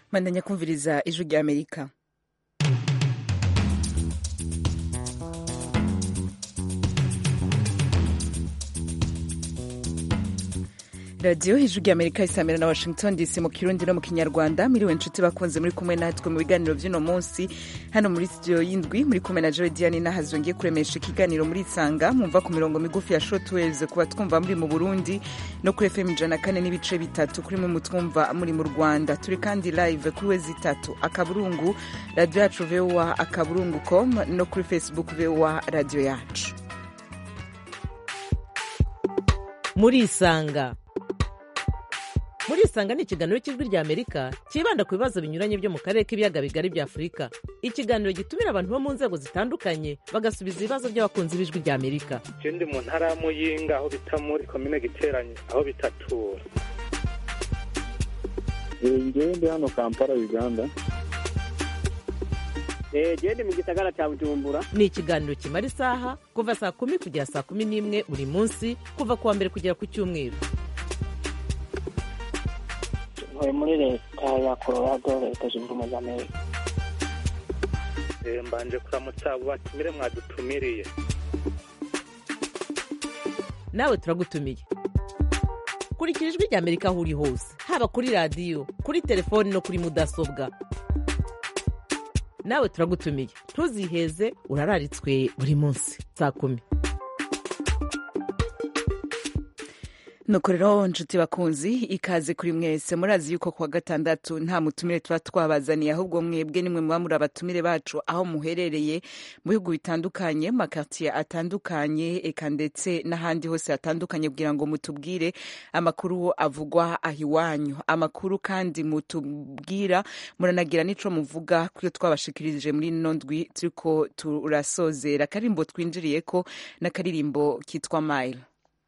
mandanya kumviriza ijwi rya amerika radiyo ijwi rya amerika isamira na washington dc mu kirundi no mu kinyarwanda miriwe inshuti bakunze muri kumwe natwe mu biganiro by'uno munsi hano muri studio y'indwi muri kumwe na joe diane nahazo ngiye kuremesha ikiganiro muri isanga mwumva ku mirongo migufi ya shortwaves kuba twumva muri mu burundi no kuri fm ijana kane n'ibice bitatu kuri mwe mutwumva muri mu rwanda turi kandi live kuri wezi itatu akaburungu radiyo yacu voa akaburungu com no kuri facebook voa radiyo yacu muri isanga muri isanga ni ikiganiro cy'ijwi rya amerika cyibanda ku bibazo binyuranye byo mu karere k'ibiyaga bigari bya afurika ikiganiro gitumira abantu bo mu nzego zitandukanye bagasubiza ibibazo by'abakunzi b'ijwi rya amerika je ndi mu ntara ya muyinga aho bita muri komine giteranye aho bitatura ngewe ndi hano kampala uganda gende mu gisagara cya bujumbura ni ikiganiro kimara isaha kuva saa kumi kugera saa kumi n'imwe buri munsi kuva ku wa mbere kugera ku cyumweru ntuye muri leta ya colorado leta zunze ubumwe za amerika Eh, mbanje kuramutsa abo batumire mwadutumiriye nawe turagutumiye kurikira ijwi rya amerika aho uri hose haba kuri radiyo kuri telefoni no kuri mudasobwa nawe turagutumiye ntuziheze urararitswe buri munsi saa kumi nuko rero nshuti bakunzi ikaze kuri mwese murazi yuko kuwa gatandatu nta mutumire tuba twabazaniye ahubwo mwebwe nimwe muba muri abatumire bacu aho muherereye mu bihugu bitandukanye makartiye atandukanye eka ndetse n'ahandi hose hatandukanye kugira ngo mutubwire amakuru avugwa aho iwanyu amakuru kandi mutubwira muranagira n'ico muvuga kuyo twabashikirije muri ino ndwi turiko turasozera akarimbo twinjiriyeko n'akaririmbo kitwa mile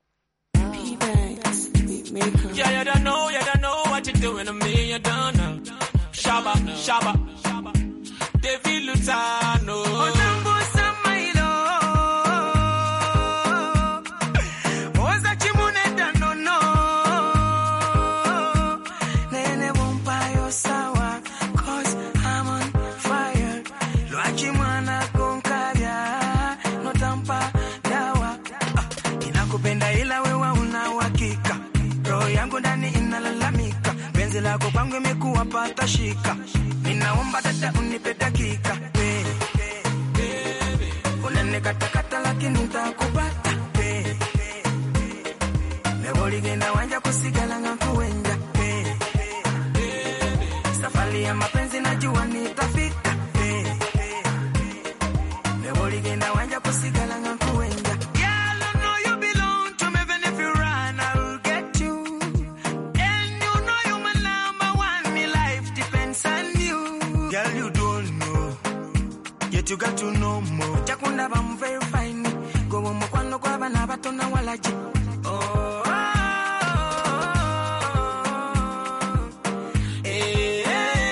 Yeah, you don't know, you don't know what you're doing to me, you don't know. Shaba, shaba, David Lutano. Nakupenda ila wewe una uhakika, roho yangu ndani inalalamika, penzi lako kwangu imekuwa pata shika, ninaomba dada unipe dakika, we, unanikatakata lakini ntakupata we, nevoligenda wanja kusigala nga kuwenja we, safari ya mapenzi najua nitafika we, nevoligenda wanja kusigala nga kuwenja Girl, I know you belong to me, even if you run, I'll get you. And you know you're my number one, me life depends on you. Girl, you don't know, yet you got to know more. Chakunda bam very fine, go on mukwano kwa bana bato na walaji. Oh, eh,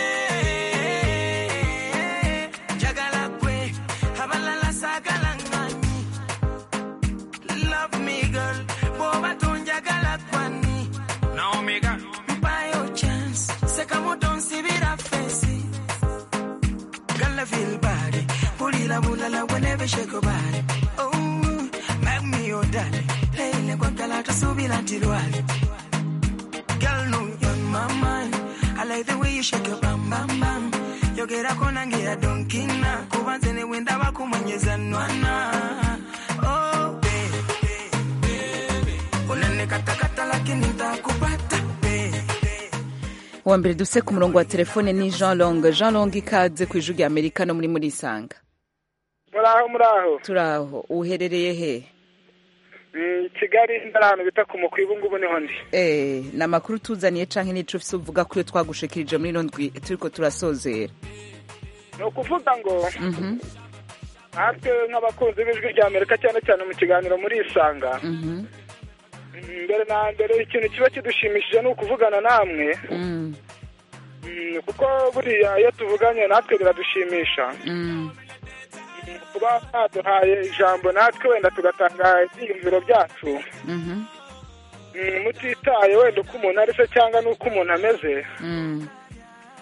eh, jagala kwe, abalala sagala ngani. Love me, girl. Boba tunjagala kwani. Naomi girl. Buy your chance. Sekamo don't see it a face. Girl, I feel body. Pulila bulala whenever you shake your body. Oh, make me your daddy. Lele kwa kala tusubila ntilwali. Girl, no, you're on my mind. I like the way you shake your bam bam bam. Yogera kona ngira donkina. Kubanze ne wenda bakumwenyeza nwana. Oh, baby. Unanikatakata lakini ntakupata baby. uwa mbere duse ku murongo wa telefone ni jean long jean long ikaze ku ijwi rya amerika no muri muri isanga muraho muraho turaho uherereye he Mm, kigali ndari ahantu bita ku mukwi ubu ngubu niho ndi Eh, ni amakuru tuzaniye canke n'ico ufise uvuga ko iyo twagushikirije muri ino ndwi turiko turasozera ni ukuvuga ngo Mhm, natwe nk'abakunzi b'ijwi rya amerika cyane cyane mu kiganiro muri isanga mhm, mm, mbere na mbere ikintu kiba kidushimishije ni ukuvugana namwe mm, Mm, kuko buriya iyo tuvuganye natwe biradushimisha mm, Mm, kuba mwaduhaye ijambo natwe wenda tugatanga ibyiyumviro byacu mhm, Mm, mutitaye wenda uko umuntu ari se cyangwa n'uko umuntu ameze mm,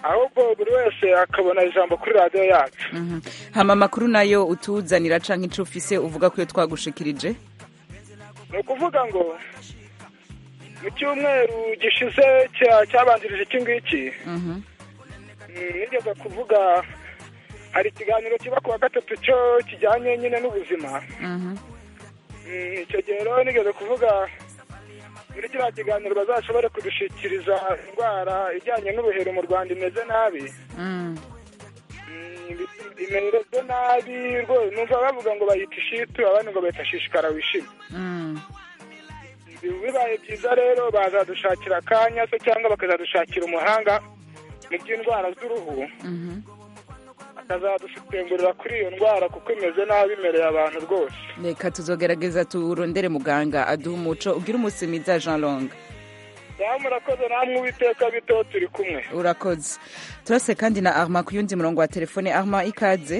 ahubwo buri wese akabona ijambo kuri radiyo yacu Mhm. hama amakuru nayo utuzanira canke ico ufise uvuga ko iyo twagushikirije ni ukuvuga ngo mu cyumweru gishize cya- cyabanjirije iki ngiki Mhm. mm, nigeze kuvuga hari ikiganiro kiba ku wa gatatu cyo kijyanye nyine n'ubuzima Mhm. Mm, icyo gihe rero nigeze kuvuga muri kiriya kiganiro bazashobore kudushikiriza indwara ijyanye n'ubuheri mu rwanda imeze nabi Mm. Mm, imerereze nabi rwose numva bavuga ngo bayita ishitu abandi ngo bayita shishikara wishime Mm. bibaye byiza rero bazadushakira akanya se cyangwa bakazadushakira umuhanga mu by'indwara z'uruhu Mhm. akazadusitengurira kuri iyo ndwara kuko imeze nabi imereye abantu rwose reka tuzogerageza turondere muganga aduha umuco ubwire umunsi mwiza jean long nawe murakoze namwe uwiteka bito turi kumwe urakoze turase kandi na arma ku yundi murongo wa telefone arma ikaze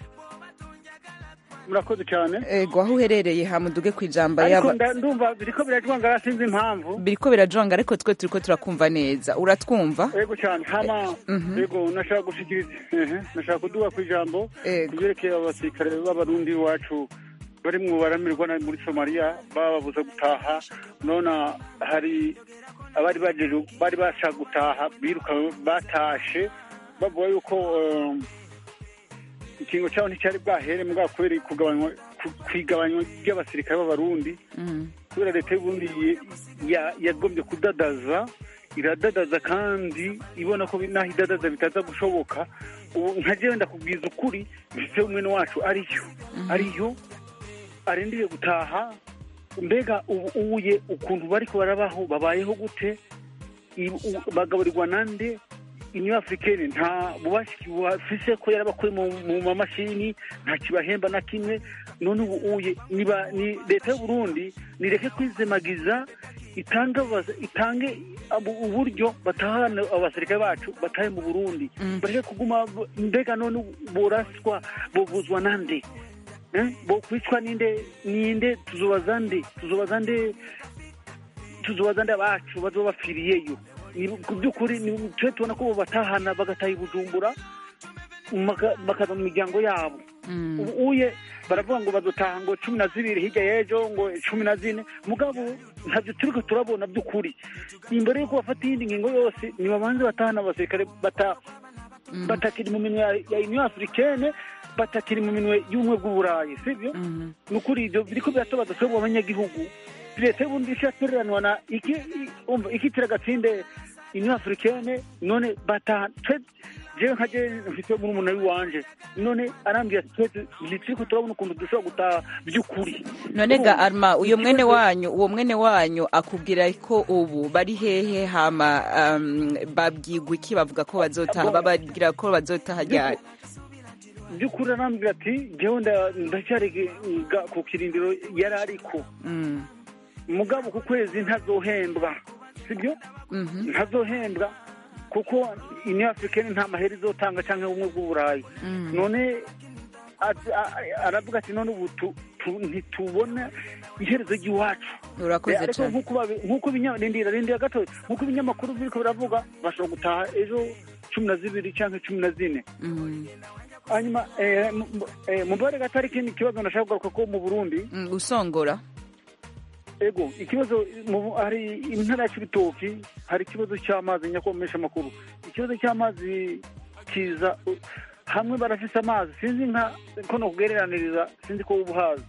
murakoze cyane ego aho uherereye hamuduge ku ijambo ariko yaba nda- ndumva biriko birajwangara sinzi impamvu biriko birajonga ariko twe turiko turakumva neza uratwumva yego cyane hama yego nashaka gushikiriza ehe, nashaka kuduga ku ijambo Yego. kubyerekeye abasirikare b'abarundi iwacu bari mu baramirwa na- muri somaliya bababuza gutaha none hari abari bajeje bari bashaka gutaha biruka batashe bavuga yuko um, ikingo cyabo nticyari bwahere mbwa kubera kugabanywa ku- kwigabanywa ry'abasirikare b'abarundi Mhm. kubera leta y'uburundi ye- ya- yagombye kudadaza iradadaza kandi ibona ko bi- naho idadaza bitaza gushoboka ubu nka jewe ndakubwiza ukuri mfite umwene wacu ariyo ariyo arindiriye gutaha mbega ubu uye ukuntu bariko barabaho babayeho gute I- u- bagaburirwa nande inyo africaine nta bubasha bafise ko yarabakuye mu mu mamashini nta kibahemba na kimwe none ubu uye niba ni leta y'u Burundi nireke kwizemagiza itange abas- itange abu- uburyo batahana abasirikare bacu batahe mu Burundi bareke kuguma b- mbega none boraswa bovuzwa nande Eh? bokwicwa ninde ninde tuzobaza nde tuzobaza nde tuzobaza nde abacu bazoba bapfiriyeyo Ni- ku by'ukuri ni- twe tubona ko batahana bagataha i bujumbura maka- bakaza mu miryango yabo ubu uye baravuga ngo bazotaha ngo cumi na zibiri hirya y'ejo ngo cumi na zine mugabo ntabyo turiko turabona by'ukuri imbere y'uko bafata iyindi ngingo yose nibabanze batahana abasirikare bata batakiri mu minwe ya- ya union africaine batakiri mu minwe y'ubumwe bw'uburayi sibyo ni ukuri ibyo biriko biratobaza twebwe abanyagihugu leta y'ubundi ishatereranwa na iki i- umva ikitira gatsinde union africaine none bataha twe jewe nka je mfite murumuna w'iwanje none arambwira ati twese ntituriko turabona ukuntu dushobora gutaha by'ukuri none ga Urumva? arma uyo mwene Ikibazo- wanyu uwo mwene wanyu akubwira ko ubu bari hehe hama um, babwirwa iki bavuga ko bazotaha Abo- bababwira ko bazotaha ryari by'ukuri arambwira ati jewe nda- ndacyari ga- ku kirindiro yari ariko Mm. mugabo ku kwezi ntazohembwa sibyo Mhm. ntazohembwa kuko union africaine nta mahera izotanga cyangwa ubumwe bw'uburayi Mm. none ati- a- a- aravuga ati none ubu tu- tu- ntitubona iherezo ry'iwacu urakoze Eh, ariko cyane nk'uko babi- nk'uko ibinya- rindira rindira gato nk'uko ibinyamakuru biriko biravuga bashobora gutaha ejo cumi na zibiri cyangwa cumi na zine Mm. hanyuma eh, mu- mu- eh, mubare gato hari ikindi kibazo nashaka kugaruka ko mu burundi Mm, usongora ego ikibazo mu- hari intara ya cibitoki hari ikibazo cy'amazi nyakomesha amakuru ikibazo cy'amazi kiza u- hamwe barafise amazi sinzi nka ko nokugereraniriza sinzi ko uba uhazi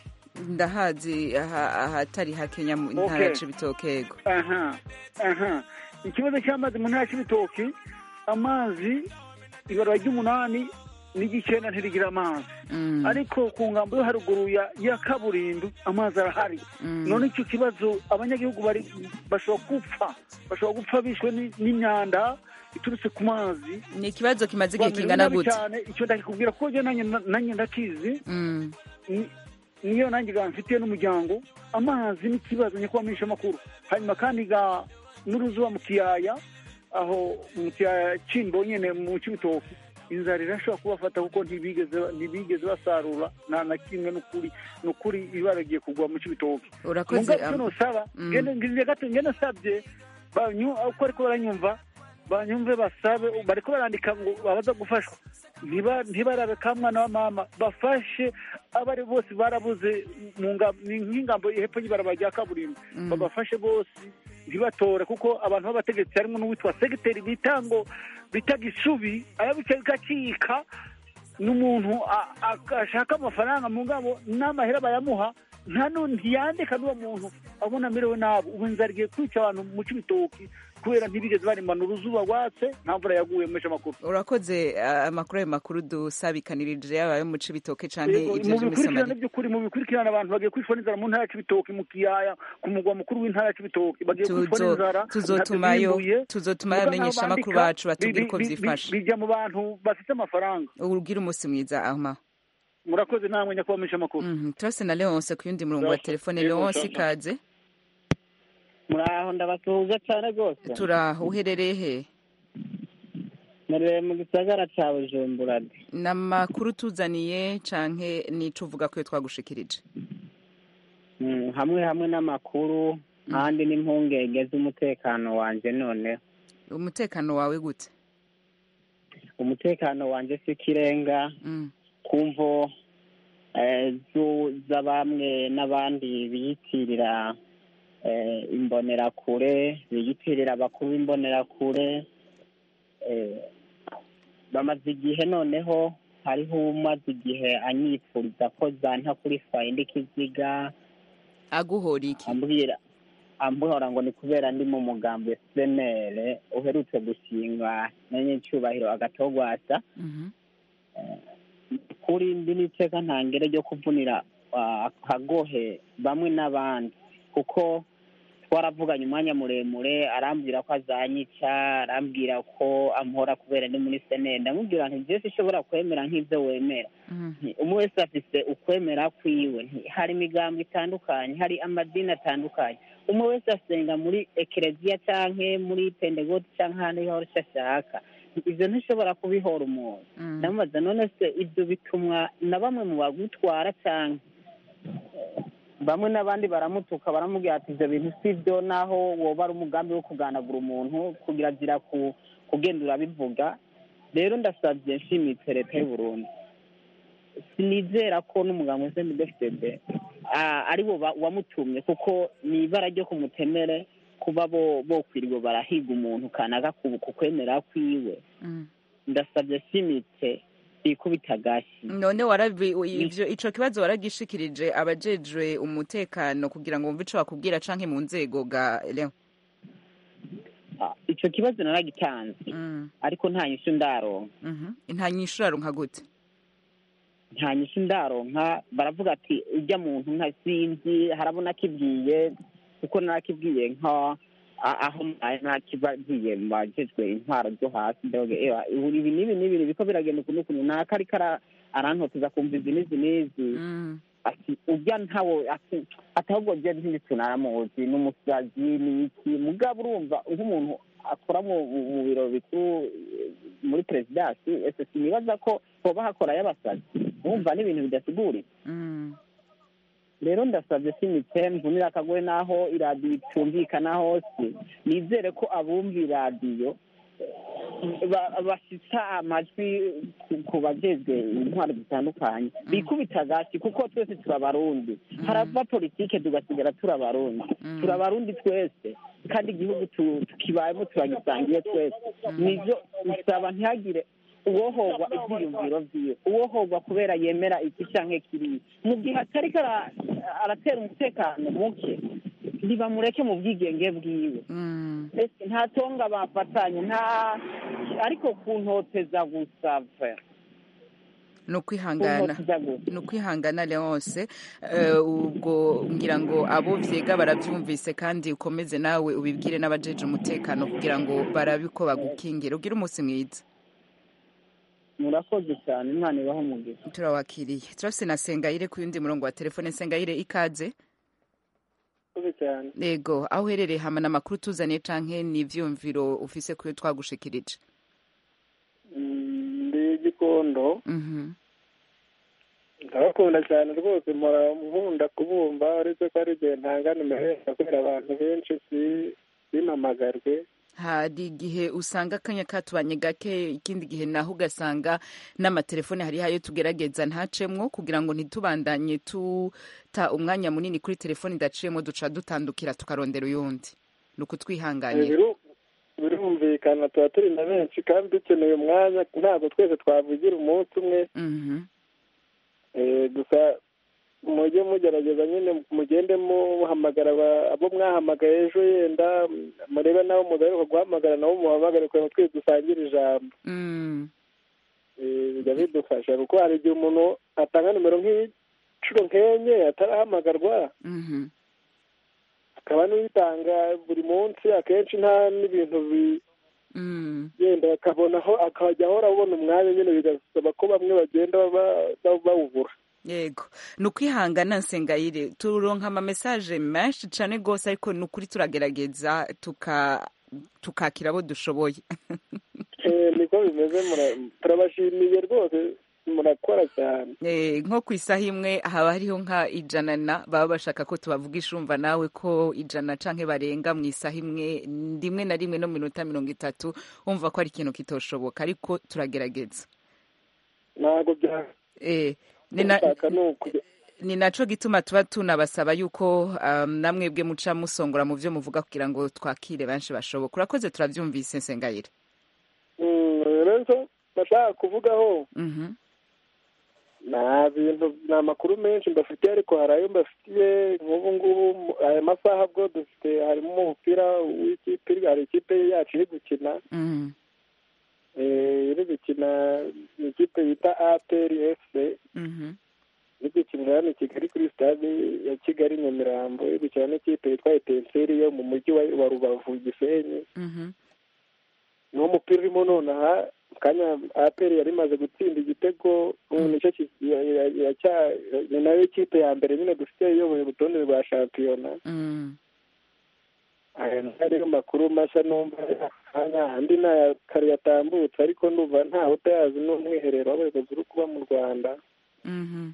ndahazi aha- ahatari hakenya mu ntara Okay. ya cibitoke yego aha aha ikibazo cy'amazi mu ntara ya cibitoki amazi ibarura ry'umunani n'igicyenda ntirigira amazi Mm. ariko ku ngambo yo haruguru ya ya kaburimbo amazi arahari Mm. none icyo kibazo abanyagihugu bari bashobora gupfa bashobora gupfa bishwe ni- n'imyanda iturutse ku mazi ni ikibazo kimaze igihe Bamerewe kingana nabi gute cyane icyo ndakikubwira ko je nanjye nanjye ndakizi Mm. ni- niyo nanjye ga mfitiye n'umuryango amazi n'ikibazo nyakubahwa amakuru hanyuma kandi ga n'uruzuba mu kiyaya aho mu kiyaya cyimbo nyene mu cibitoki inzara irashobora kubafata kuko ntibigeze ntibigeze basarura nta na kimwe n'ukuri n'ukuri ibaragiye kugwa mu cibitoki urakoze mugabo icyo am- nosaba Mm. ngene ngize gato ngene nsabye banyu uko ariko baranyumva banyumve basabe bariko barandika ngo babaza gufashwa ntiba- ntibarabe ka mwana wa mama bafashe abari bose barabuze mu nga- ni nk'ingambo hepfo y'ibarabara rya kaburimbo Mm. babafashe bose ntibatore kuko abantu b'abategetsi harimo n'uwitwa segiteri bita ngo bita gisubi arabica bigacika n'umuntu a- a- ashaka amafaranga mu ngabo n'amahera bayamuha nta nu- ntiyandika n'uwo muntu abona amerewe nabi ubu inzara igiye kwica abantu mu cy'ibitoki kubera ntibigeze barimana uruzuba rwatse nta mvura yaguye mu mesha makuru urakoze ah, amakuru ayo makuru dusabikanirije yaba ayo mu cibitoke canke Yego, ivyo mu vyo muri bikurikirane somaliya by'ukuri mu bikurikirane abantu bagiye kwicwa n'inzara mu ntara ya cibitoki mu kiyaya ku mugwa mukuru w'intara ya cibitoki bagiye kwicwa Tuzo- n'inzara tuzotumayo ntavyo bimbuye. tuzotumayo Muga nk'aho abamenyeshamakuru bandika, bacu batubwire bi- uko bi- bi- vyifashe bijya mu bantu bafite amafaranga ubwire umunsi mwiza ahma murakoze namwe nyakubahwa menyeshamakuru Mhm, turase na leonce ku yundi murongo wa Turase. telefone Yego, leonce turase. ikaze muraho ndabasuhuza cyane rwose turaho uherereye he murere mu gisagara cya bujumbura ni amakuru tuzaniye canke nico uvuga ko iyo twagushikirije Mm, hamwe hamwe n'amakuru ahandi n'impungenge z'umutekano wanje none umutekano wawe gute umutekano wanje si ikirenga Mm. kumvo eh, zu- za bamwe n'abandi biyitirira eh, imbonerakure biyitirira abakuru b'imbonerakure eh, bamaze igihe noneho hariho umaze igihe anyifuriza ko zanta kuri fayindi kiziga aguhora iki ambwira ambuhora ngo ni kubera ndi mu mugambi senere uherutse gushingwa na nyicyubahiro agatogwasa Mhm. kuri ndi n'iteka ntangere ryo kuvunira ah, akagohe bamwe n'abandi kuko twaravuganye umwanya muremure arambwira ko azanyica arambwira ko amuhora kubera ndi muri senere ndamubwira nti byose ishobora kwemera nk'ibyo wemera Mhm. Nti, umwe wese afise ukwemera kwiwe Nti, hari imigambo itandukanye hari amadini atandukanye umwe wese asenga muri ekereziya canke muri pentegoti canke ahandi hose ashaka Nti, ivyo ntishobora kubihora umuntu Mm. ndamubaza none se ibyo bitumwa na bamwe mu bagutwara canke bamwe n'abandi baramutuka baramubwira ati ibyo bintu si byo naho woba ari umugambi wo kuganagura umuntu kugira agira ku kugenda urabivuga rero ndasabye nshimitse leta y'u Burundi sinizera ko n'umuganga wa snidfd ari wo ba- wamutumye kuko ni ibara ryo kumutemere kuba bo bokwiriwe barahiga umuntu kanaka ku ku kwemera kwiwe Mm. ndasabye nshimitse ikubita agashi none warabi ivyo ico kibazo waragishikirije abajejwe umutekano kugira ngo wumve ico bakubwira canke mu nzego ga Leon Ah, ico kibazo naragitanze Mm. ariko nta nyishu ndaronka Mhm. nta nyishu uraronka gute nta nyishu ndaronka baravuga ati ujya muntu nka sinzi harabona akibwiye kuko narakibwiye nka a- aho mbaye nakibagiye mu bajejwe intwaro zo hasi ndavuga ewa ubu ibi n'ibi n'ibi biko biragenda ukuntu ukuntu naka ariko ara- arantoteza kumva izi n'izi n'izi Mm. ati ujya ntawo ati ati ahubwo je ntibitse naramuzi n'umusazi n'iki mugabo urumva nk'umuntu akora mu mu- mu biro bikuru eh, muri perezidansi ese sinibaza ko hoba hakora y'abasazi urumva n'ibintu bidasiguritse Mm. rero ndasabye simitse mvunira akagoye n'aho iradiyo itumvikana hose nizere ko abumva iradiyo eh, ba- bashitsa amajwi ku- ku bajejwe intwaro zitandukanye bikubita agasi kuko twese turabarundi harava politike tugasigara turabarundi Mm. turabarundi twese kandi igihugu tu- tukibayemo turagisangiye twese nivyo bisaba ntihagire uwohogwa ivyiyumviro vyiwe uwohogwa kubera yemera iki canke kiriya mu gihe atariko ara- aratera umutekano muke ntibamureke mu bwigenge bwiwe Mm. ese nta tonga bafatanye nta ariko kuntoteza gusa ve ni ukwihangana kuntoteza gusa ni ukwihangana leonce Eh, ubwo ngira ngo abo vyega baravyumvise kandi ukomeze nawe ubibwire n'abajeje umutekano kugira ngo barabe ko bagukingira ugire umunsi mwiza murakoze cyane imana ibaho umugisha turawakiriye turafise na sengayire ku yundi murongo wa telefone sengayire ikaze murakoze cyane yego aho uherereye hamana amakuru tuzaniye canke n'ivyumviro ufise kuyo twagushikirije Mm, ndi igikondo Mhm. ndabakunda cyane rwose mpora nkunda kubumva uretse ko ari igihe ntanga nimero kubera abantu benshi si- simpamagarwe hari igihe usanga akanya katubanye gake ikindi gihe naho ugasanga n'amatelefone hari hayo tugerageza ntacemwo kugira ngo ntitubandanye tuta umwanya munini kuri telefone idaciyemo duca dutandukira tukarondera uyundi ni ukutwihanganira Biru- birumvikana tuba turi na benshi kandi dukeneye umwanya ntabwo twese twavugira umunsi umwe Mhm. Eh, gusa mujye mugerageza nyine mugende muhamagara aba- abo mwahamagaye ejo yenda murebe nabo mugaruka guhamagara nabo muhamagare kugira ngo twese dusangire ijambo Mm. Eh, bijya bidufasha kuko hari igihe umuntu atanga nimero nk'inshuro nk'enye atarahamagarwa Mhm. akaba n'uyitanga buri munsi akenshi nta n'ibintu bi Mm. yenda akabonaho akajya ahora abona umwanya nyine bigasaba ko bamwe bagenda baba- baba- bawubura yego ni ukwihangana nsengayire turonka amamesaje menshi cyane rwose ariko ni ukuri turagerageza tuka tukakira abo dushoboye Eh, niko bimeze mura- turabashimiye rwose murakora cyane Eh, nko ku isaha imwe haba hariho nka ijana na baba bashaka ko tubavugisha urumva nawe ko ijana canke barenga mu isaha imwe rimwe na rimwe no mu minota mirongo itatu wumva ko ari ikintu kitoshoboka ariko turagerageza ntabwo bya Eh, ni na- Ushaka ni ukujya ni naco gituma tuba tunabasaba yuko um, namwebwe muca musongora mu vyo muvuga kugira ngo twakire benshi bashoboka urakoze turavyumvise nsengayire Mm, rero nashaka kuvugaho Mhm. nta bintu ni amakuru menshi mbafitiye ariko hari ayo mbafitiye nk'ubu ngubu mu- aya masaha bwo dufite harimo umupira w'ikipe iri- hari ikipe yacu iri gukina Mhm. eh, iri gukina ni ikipe yita aperi efuse Mhm. iri gukinira hano i kigali kuri stade ya kigali nyamirambo iri gukina n'ikipe yitwa etenseri yo mu mujyi wa wa rubavu gisenyi Mhm. niwo mupira urimo nonaha kanya aperi yari imaze gutsinda igitego ubu nicyo ki- ya- ya- ya- cya- ni nayo kipe ya mbere nyine dufite iyoboye urutonde rwa shampiyona Mm. aya ni ariyo makuru mashya numva aya andi ni aya kare yatambutse ariko ndumva ntawe utayazi n'umwiherero w'abayobozi uri kuba mu rwanda Mhm.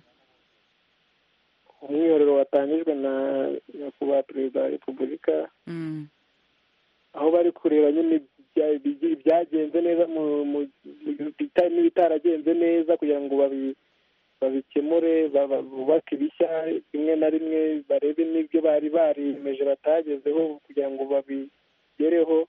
umwiherero watangijwe na nyakubahwa perezida wa repubulika Mm. aho bari kureba nyine ibya- ibigi- ibyagenze neza mu mu- mu- bita- n'ibitaragenze neza kugira ngo babi- babikemure ba- ba- bubake ibishya rimwe na rimwe barebe n'ibyo bari bariyemeje batagezeho kugira ngo babigereho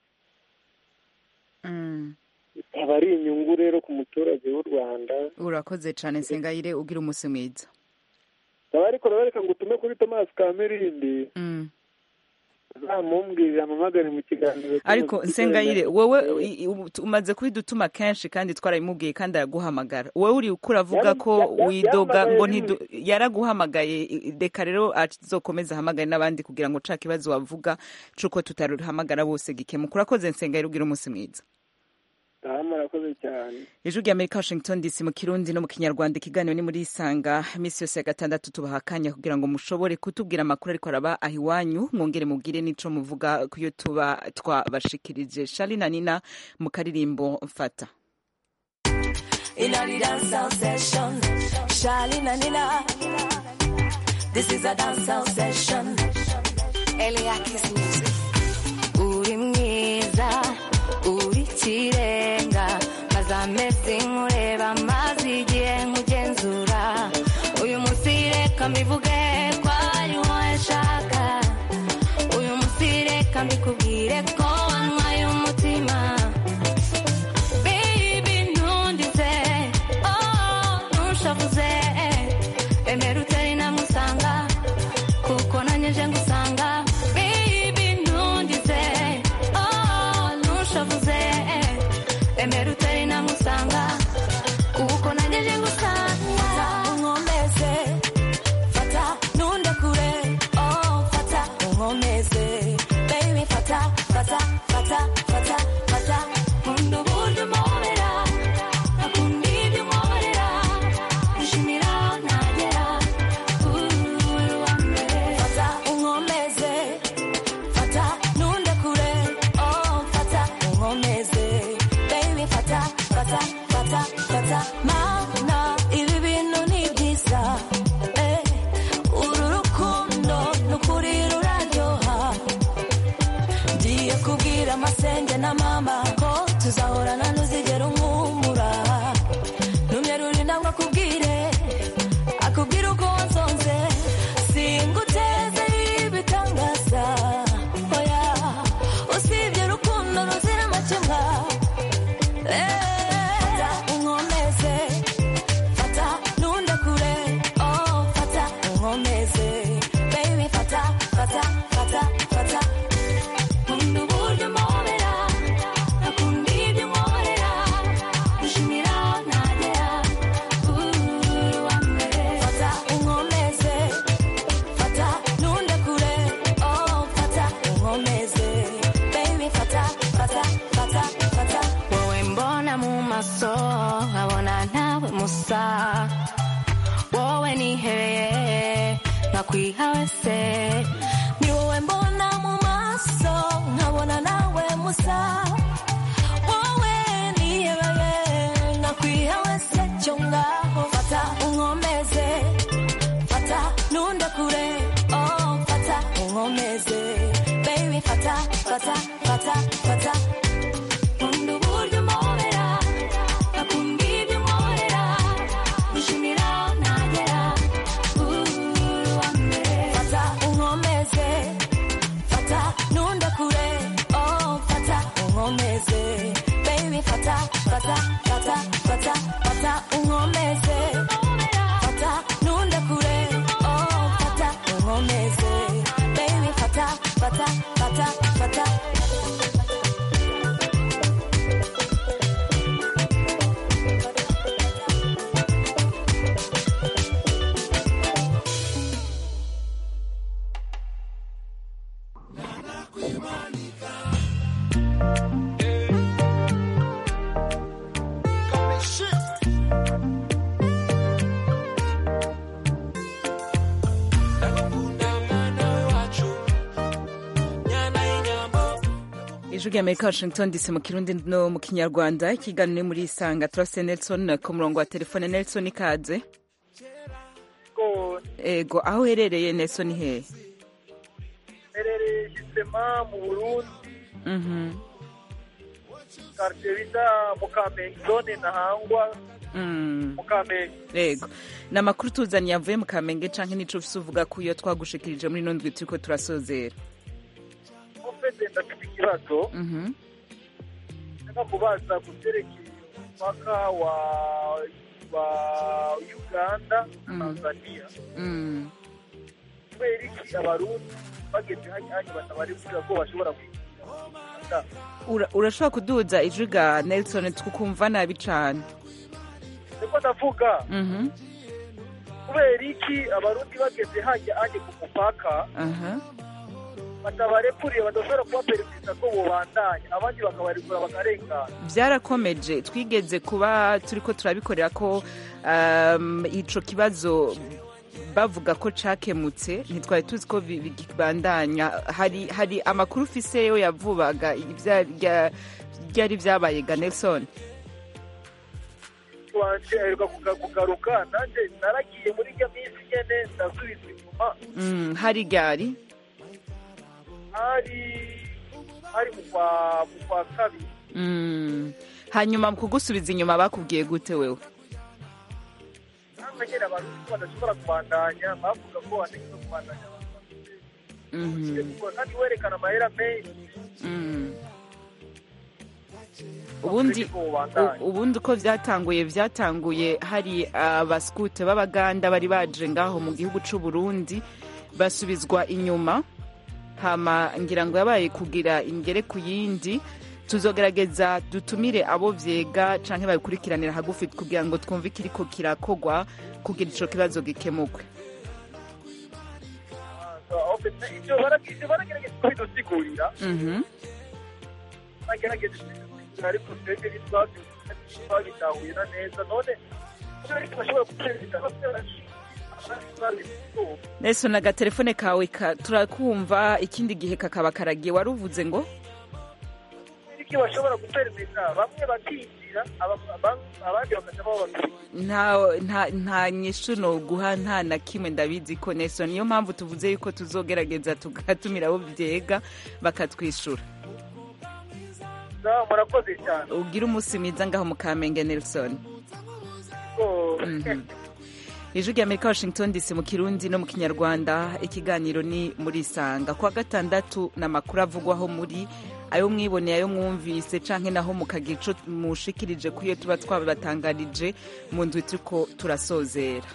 Mm. aba ari inyungu rero ku muturage w'u rwanda urakoze cane nsengayire ugira umunsi mwiza aba ariko rero reka ngo utume kuri tomasi kamerindi Mm. zamumbwirira amamagare mu kiganiro ariko nsengayire wowe i- i- ubu- umaze kubidutuma kenshi kandi twarabimubwiye kandi araguhamagara wowe uri uko uravuga ko Yari- ya- widoga yahamagaye ngo rimwe. ntidu- yaraguhamagaye i- reka rero azokomeza ahamagare n'abandi kugira ngo ca kibazo wavuga c'uko tutaruhamagara bose gikemuka urakoze nsengayire ugira umunsi mwiza aha murakoze cyane ijwi rya amerika washington dc mu kirundi no mu kinyarwanda ikiganiro ni muri isanga iminsi yose ya gatandatu tubaha akanya kugira ngo mushobore kutubwira amakuru ariko araba aho iwanyu mwongere mubwire n'ico muvuga ku yo tuba twabashikirije shari na nina mu karirimbo mfata in a the dancehall session. Charlene and Nina. This is a dancehall session. Eliakis music. Uri mwiza, uri kirenga, maze amezi nkureba, maze igihe nkugenzura. Uyu munsi reka mbivuge ko ari wowe nshaka. Uyu munsi reka mbikubwire ko wanywaye umutima. Baby, ntundize, oh, ntushavuze, emera utere namusanga, kuko nanjye nje ngusanga. Baby, ntundize, oh, ntushavuze, emera utere namusanga, kuko nanjye nje ngusanga. Unkomeze, fata, nundekure, oh, fata, unkomeze, baby, fata, fata, kubwira amasenge na mama ko tuzahorana ntuzigera umwumura numye ruri ntabwo akubwire akubwira uko wansonze singuteze ibitangaza oya usibye urukundo ruzira amakemwa fata unkomeze fata nundekure oh fata unkomeze baby fata fata fata fata nkunda uburyo umpobera akunda ibyo unkorera gushimira aho ntagera uri uwa mbere fata unkomeze fata nundekure oh fata unkomeze baby fata fata fata fata wowe mbona mu maso nkabona ntawe musa wowe nihebeye nkakwiha wese ni wowe mbona mu maso nkabona nawe musa wowe nihebeye nkakwiha wese cyo ngaho fata unkomeze fata nundekure oh fata unkomeze baby fata fata fata fata nkunda uburyo umpobera akunda ibyo unkorera gushimira aho ntagera uri uwa mbere fata unkomeze fata nundekure oh fata unkomeze baby fata fata fata fata fata unkomeze fata nundekure oh fata unkomeze baby fata fata fata fata ijwi ry'amerika washington dc mu kirundi no mu kinyarwanda ikiganiro ni muri isanga turase nelson ku murongo wa telefone nelson ikaze ego aho uherereye nelson hehe herereye gisema mu burundi Mhm. karitsiye bita mukamenge zone ntahangwa Mm. mukamenge ego ni amakuru tuzaniye avuye mu kamenge canke nico ufise uvuga ko iyo twagushikirije muri ino ndwi turiko turasozera ufite ndafite ikibazo Mhm. ndashaka kubaza ku byerekeye umupaka wa wa uganda na tanzania Mm. kubera iki abarundi bageze hanya hanya batabari kugira ko bashobora kwinjira Ura- urashobora kuduza ijwi ga nelson tukumva nabi cane niko ndavuga Mhm. kubera iki abarundi bageze hanya hanya ku mupaka aha batabarekuriye badashobora kubaperezida ko bobandanya abandi bakabarekura bakarengana byarakomeje twigeze kuba turiko turabikorera ko um, ico kibazo bavuga ko cakemutse ntitwari tuzi ko bi- bikibandanya hari hari amakuru ufise yo yavubaga ibya- rya- ryari vyabaye ga nelson wanje aheruka kuga- kugaruka nanjye naragiye muri iyo minsi nyene ndasubiza inyuma mm, hari ryari hari hari mu kwa mu kwa kabiri mm. hanyuma mu kugusubiza inyuma bakubwiye gute wewe namwe nyene abarundi ko badashobora kubandanya bavuga ko bategerezwa kubandanya Mhm. kandi werekana amahera menshi Mm. ubundi ko bobandanya u- ubundi uko vyatanguye vyatanguye hari abasikute b'abaganda bari baje ngaho mu gihugu c'u Burundi basubizwa inyuma hama ngira ngo yabaye kugira ingere ku yindi tuzogerageza dutumire abo vyega canke babikurikiranira hagufi kugira ngo twumve ikiriko kirakogwa kugira ico kibazo gikemurwe ivyo barageze baragerageza kubidusigurira Mhm. bagerageje kubidusigurira ariko twebwe ntitwabitahurira neza none kubera iki bashobora guperezida Nelson agatelefone kawe ka- turakumva ikindi gihe kakaba karagiye wari uvuze ngo iki bashobora guperezida bamwe bakinjira aba- aba- abandi bakaja bababwira nta nta nta nyishu no guha nta na kimwe ndabizi ko Nelson niyo mpamvu tuvuze yuko tuzogerageza tugatumira abo byega bakatwishura sawa murakoze cyane ugire umunsi mwiza ngaho mu kamenge nelson Oh. Mhm. ijwi rya amerika washington dc mu kirundi no mu kinyarwanda ikiganiro ni muri isanga kuwa gatandatu ni amakuru avugwaho muri ayo mwiboneye ayo mwumvise canke naho mukagira ico mushikirije ku iyo tuba twabatangarije mu ndwi turiko turasozera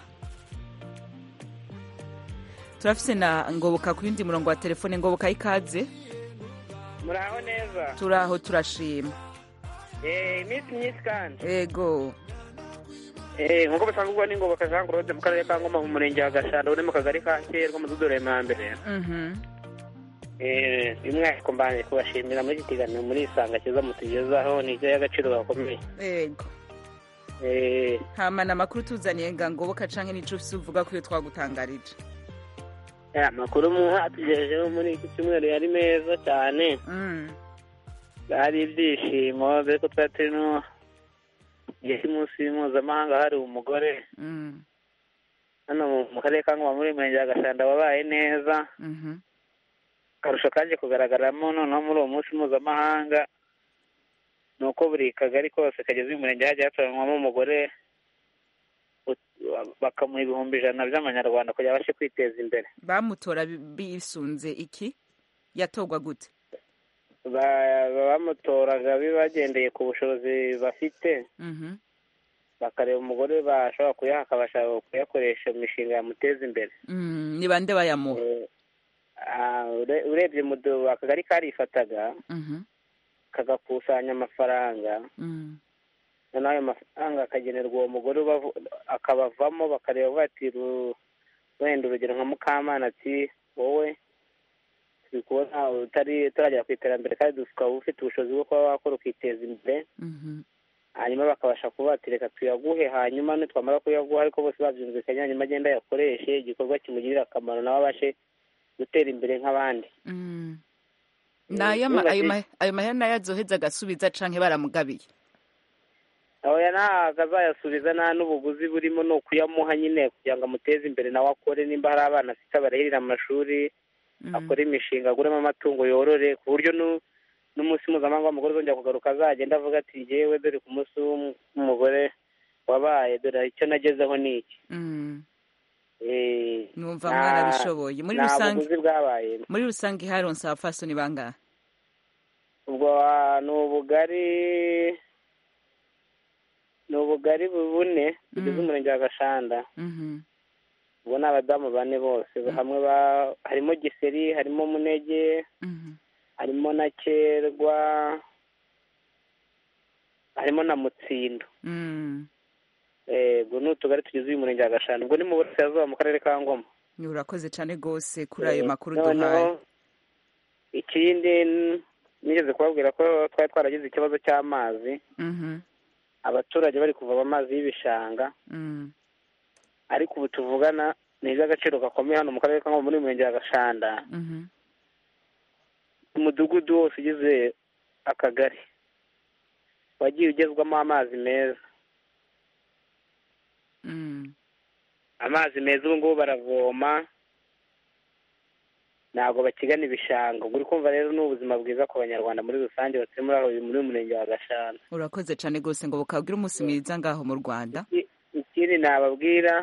turafise na ngoboka ku yundi murongo wa telefone ngoboka ikaze muraho neza turaho turashima Eh, iminsi myinshi kandi ego Eh, nk'uko bisanzwe ubwo ni ngoboka jean claude mu karere ka ngoma mu murenge wa gashanda uri mu kagari ka kerwa mu dudure mbere Mhm. Eh, by'umwihariko mbanje kubashimira muri iki kiganiro muri isanga kiza mutugezaho ni iby'agaciro gakomeye ego Eh, hama na makuru tuzaniye nga ngoboka canke nico ufise uvuga ko iyo twagutangarije ya, amakuru mwatugejejeho muri iki cyumweru yari meza cyane Mm. hari ibyishimo dore ko twari turi no igihe cy'umunsi mpuzamahanga hari umugore Mm. hano mu- mu karere ka ngoma muri murenge wa gashanda wabaye neza Mhm. akarusho kaje kugaragaramo noneho muri uwo munsi mpuzamahanga ni uko buri kagari kose kageze uyu murenge hagiye hatoranywamo umugore ut- bakamuha ibihumbi ijana by'amanyarwanda kugira abashe kwiteza imbere bamutora bi- bisunze iki yatorwa gute Ba- bamutoraga bibagendeye ku bushobozi bafite Mhm. bakareba umugore bashobora kuyaha akabasha kuyakoresha mu mishinga yamuteza imbere Mm, ni bande bayamuha Ah, ure- urebye mu du- akagari karifataga Mhm. kagakusanya amafaranga Mm. noneho ayo mafaranga akagenerwa uwo mugore ubavu- akabavamo bakareba bati ru- wenda urugero nka mukamana ati wowe turi kubona utari utaragera ku iterambere kandi ukaba ufite ubushobozi bwo kuba wakora ukiteza imbere Mhm. hanyuma bakabasha kuba bati reka tuyaguhe hanyuma nitwamara kuyaguha ariko bose babyumvikanye hanyuma agenda ayakoreshe igikorwa kimugirira akamaro nawe abashe gutera imbere nk'abandi Mm. nayo ama- ayo ma- ayo mahera nayo azoheza agasubiza canke baramugabiye aho ntabwo azayasubiza nta n'ubuguzi burimo ni ukuyamuha nyine kugira ngo amuteze imbere nawe akore nimba hari abana afite abarihirira amashuri akore imishinga aguremo amatungo yorore ku buryo nu- n'umunsi mpuzamahanga w'umugore uzongera kugaruka azagenda avuga ati ngewe dore ku munsi w'umugore wabaye dore icyo nagezeho ni iki Mm. Eh, numva nta- mwarabishoboye muri nta rusange buguzi bwabaye muri rusange haronse abapfasoni bangahe ubwo ah, ni ubugari ni ubugari bune bugize umurenge wa gashanda Mhm. ubwo ni abadamu bane bose hamwe ba harimo giseri harimo munege Mhm. harimo na kerwa harimo na mutsindo Mm. Eh, ubwo ni utugari tugize uyu murenge wa gashanda ubwo ni mu burasirazuba mu karere ka ngoma Ni urakoze cane gose kuri ayo Eh, makuru noneho duhaye ikindi n- nigeze kubabwira ko twari twaragize ikibazo cy'amazi Mhm. abaturage bari kuvoma amazi y'ibishanga Mm. ariko ubu tuvugana ni iby'agaciro gakomeye hano mu karere ka ngoma muri uyu murenge wa gashanda Mhm. umudugudu wose ugize akagari wagiye ugezwamo amazi meza Mm. amazi meza ubu ngubu baravoma ntabwo bakigana ibishanga ubwo uri kumva rero ni ubuzima bwiza ku banyarwanda muri rusange batuye muri aho muri uyu murenge wa gashanda urakoze cane gose ngo bukabwira umunsi mwiza ngaho mu rwanda ikindi nababwira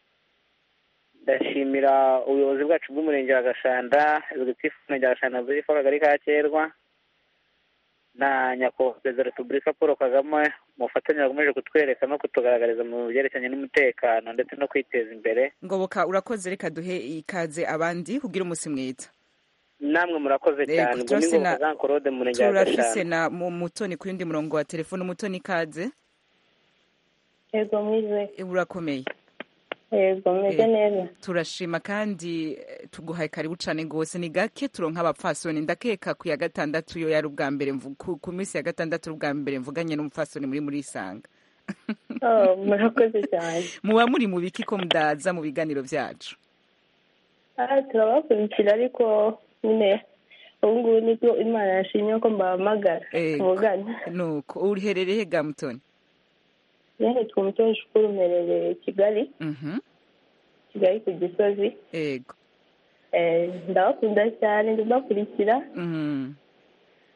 ndashimira ubuyobozi bwacu bw'umurenge wa gashanda executive w'umurenge wa gashanda burifu akagari ka kerwa na nyakubahwa perezida wa repubulika paul kagame mu bufatanye bakomeje kutwereka no kutugaragariza mu byerekeranye n'umutekano ndetse no kwiteza imbere ngoboka urakoze reka duhe ikaze abandi kugira umunsi mwiza namwe murakoze Yego, cyane ubwo ni turafise na- ngombwa jean claude mu murenge wa turafise gashanda na mu- mutoni ku yundi murongo wa telefone umutoni ikaze yego mwize urakomeye yego meze Eh, neza turashima kandi eh, tuguhaye karibu cane gose ni gake turonka abapfasoni ndakeka ku ya gatandatu yo yari ubwa mbere mvu- ku- ku minsi ya gatandatu ari ubwa mbere mvuganye n'umupfasoni muri muri isanga Oh, murakoze cyane muba muri mu biki ko mudaza mu biganiro vyacu Ah, turabakurikira ariko nyine ubu ngubu nibwo imana yashimye ko mbahamagara Ego. mugana nuko uriherereye ga mutoni yewe twe umutoza shukuru umerereye kigali Mhm. kigali ku gisozi ego Eh, ndabakunda cyane ndabakurikira Mhm.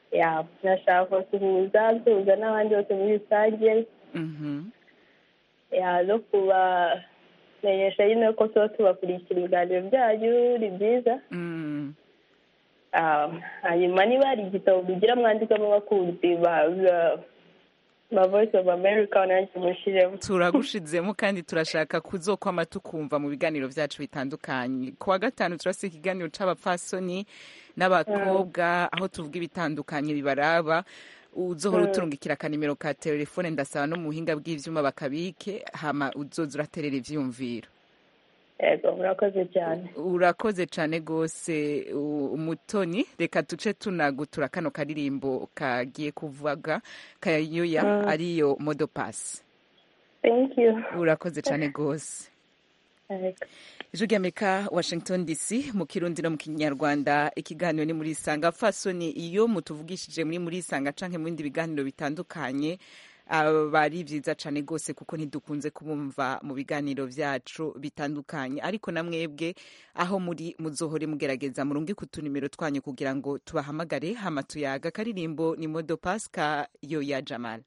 ya nashaka kubasuhuza nsuhuza n'abandi bose muri rusange Mhm. ya no kubamenyesha nyine ko tuba tubakurikira ibiganiro byanyu ni byiza Mm. Ah, hanyuma niba hari igitabo mugira mwandikamo abakunzi ba ba- ba voice of america nanjye mushiremo turagushizemo kandi turashaka kuzokwama tukumva mu biganiro byacu bitandukanye ku wa gatanu turafite ikiganiro c'abapfasoni n'abakobwa aho tuvuga ibitandukanye bibaraba uzohora Mm. uturungikira akanimero ka telefone ndasaba no mu buhinga bw'ivyuma bakabike hama uzoza uraterera ivyumviro yego murakoze cyane urakoze cane gose u- umutoni reka tuce tunagutura kano karirimbo kagiye kuvuga kayoya Mm. ariyo modopasi thank you urakoze cane gose Yego. ijwi ry'amerika washington dc mu kirundi no mu kinyarwanda ikiganiro ni muri isanga fasoni iyo mutuvugishije muri muri isanga canke mu bindi biganiro bitandukanye aba ari vyiza cane gose kuko ntidukunze kubumva mu biganiro vyacu bitandukanye ariko na mwebwe aho muri muzohore mugerageza murungi ku tunimero twanyu kugira ngo tubahamagare hama tuyaga karirimbo ni modo paska yo ya jamal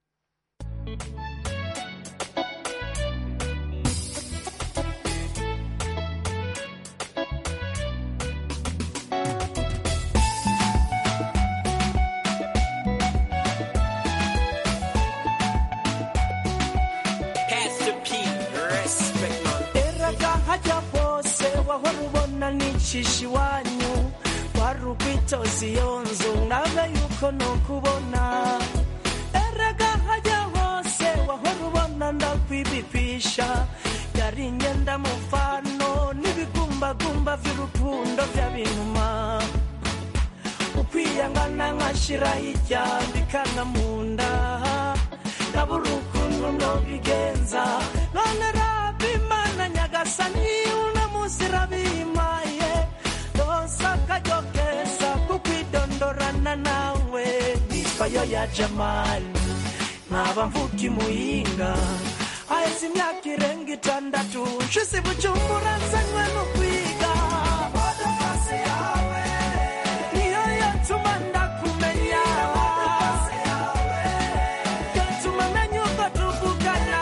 Pastor P, respect man. eraga hajya hose wahora ubona nicisha iwanyu wari ukwitoza iyo nzu nawe yuko nukubona eraga hajya hose wahora ubona ndakwibipisha yari imyenda mufano n'ibigumbagumba vy'urukundo vy'abintuma ukwiyangana nkashira hirya bikanga mu nda ndabura ukuntu nobigenza none raba imana nyagasani uno munsi irabimaye rose akaryo keza kukwidondorana nawe nitwa yo ya jamali nkaba mvuga imuyinga haheze imyaka irenga itandatu nshize bujumbura nzanywe no kwiga Modokasi yawe niyo yatuma ndakumenya yatuma menya uko tuvugana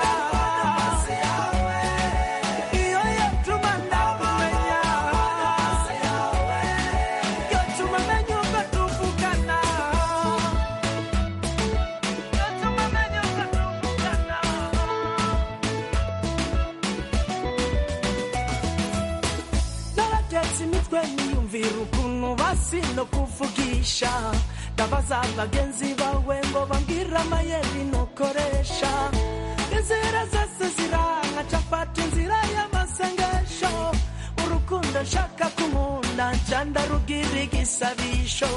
iyo yatuma ndakumenya yatuma menya uko tuvugana yatuma menya uko tuvugana naratetse imitwe niyumvira ukuntu basi no kuvugisha ndabaza bagenzi bawe ngo bambwire amayeri nukoresha inzira zose ziranga capata inzira y'amasengesho urukundo nshaka kunkunda nca ndarugira igisabisho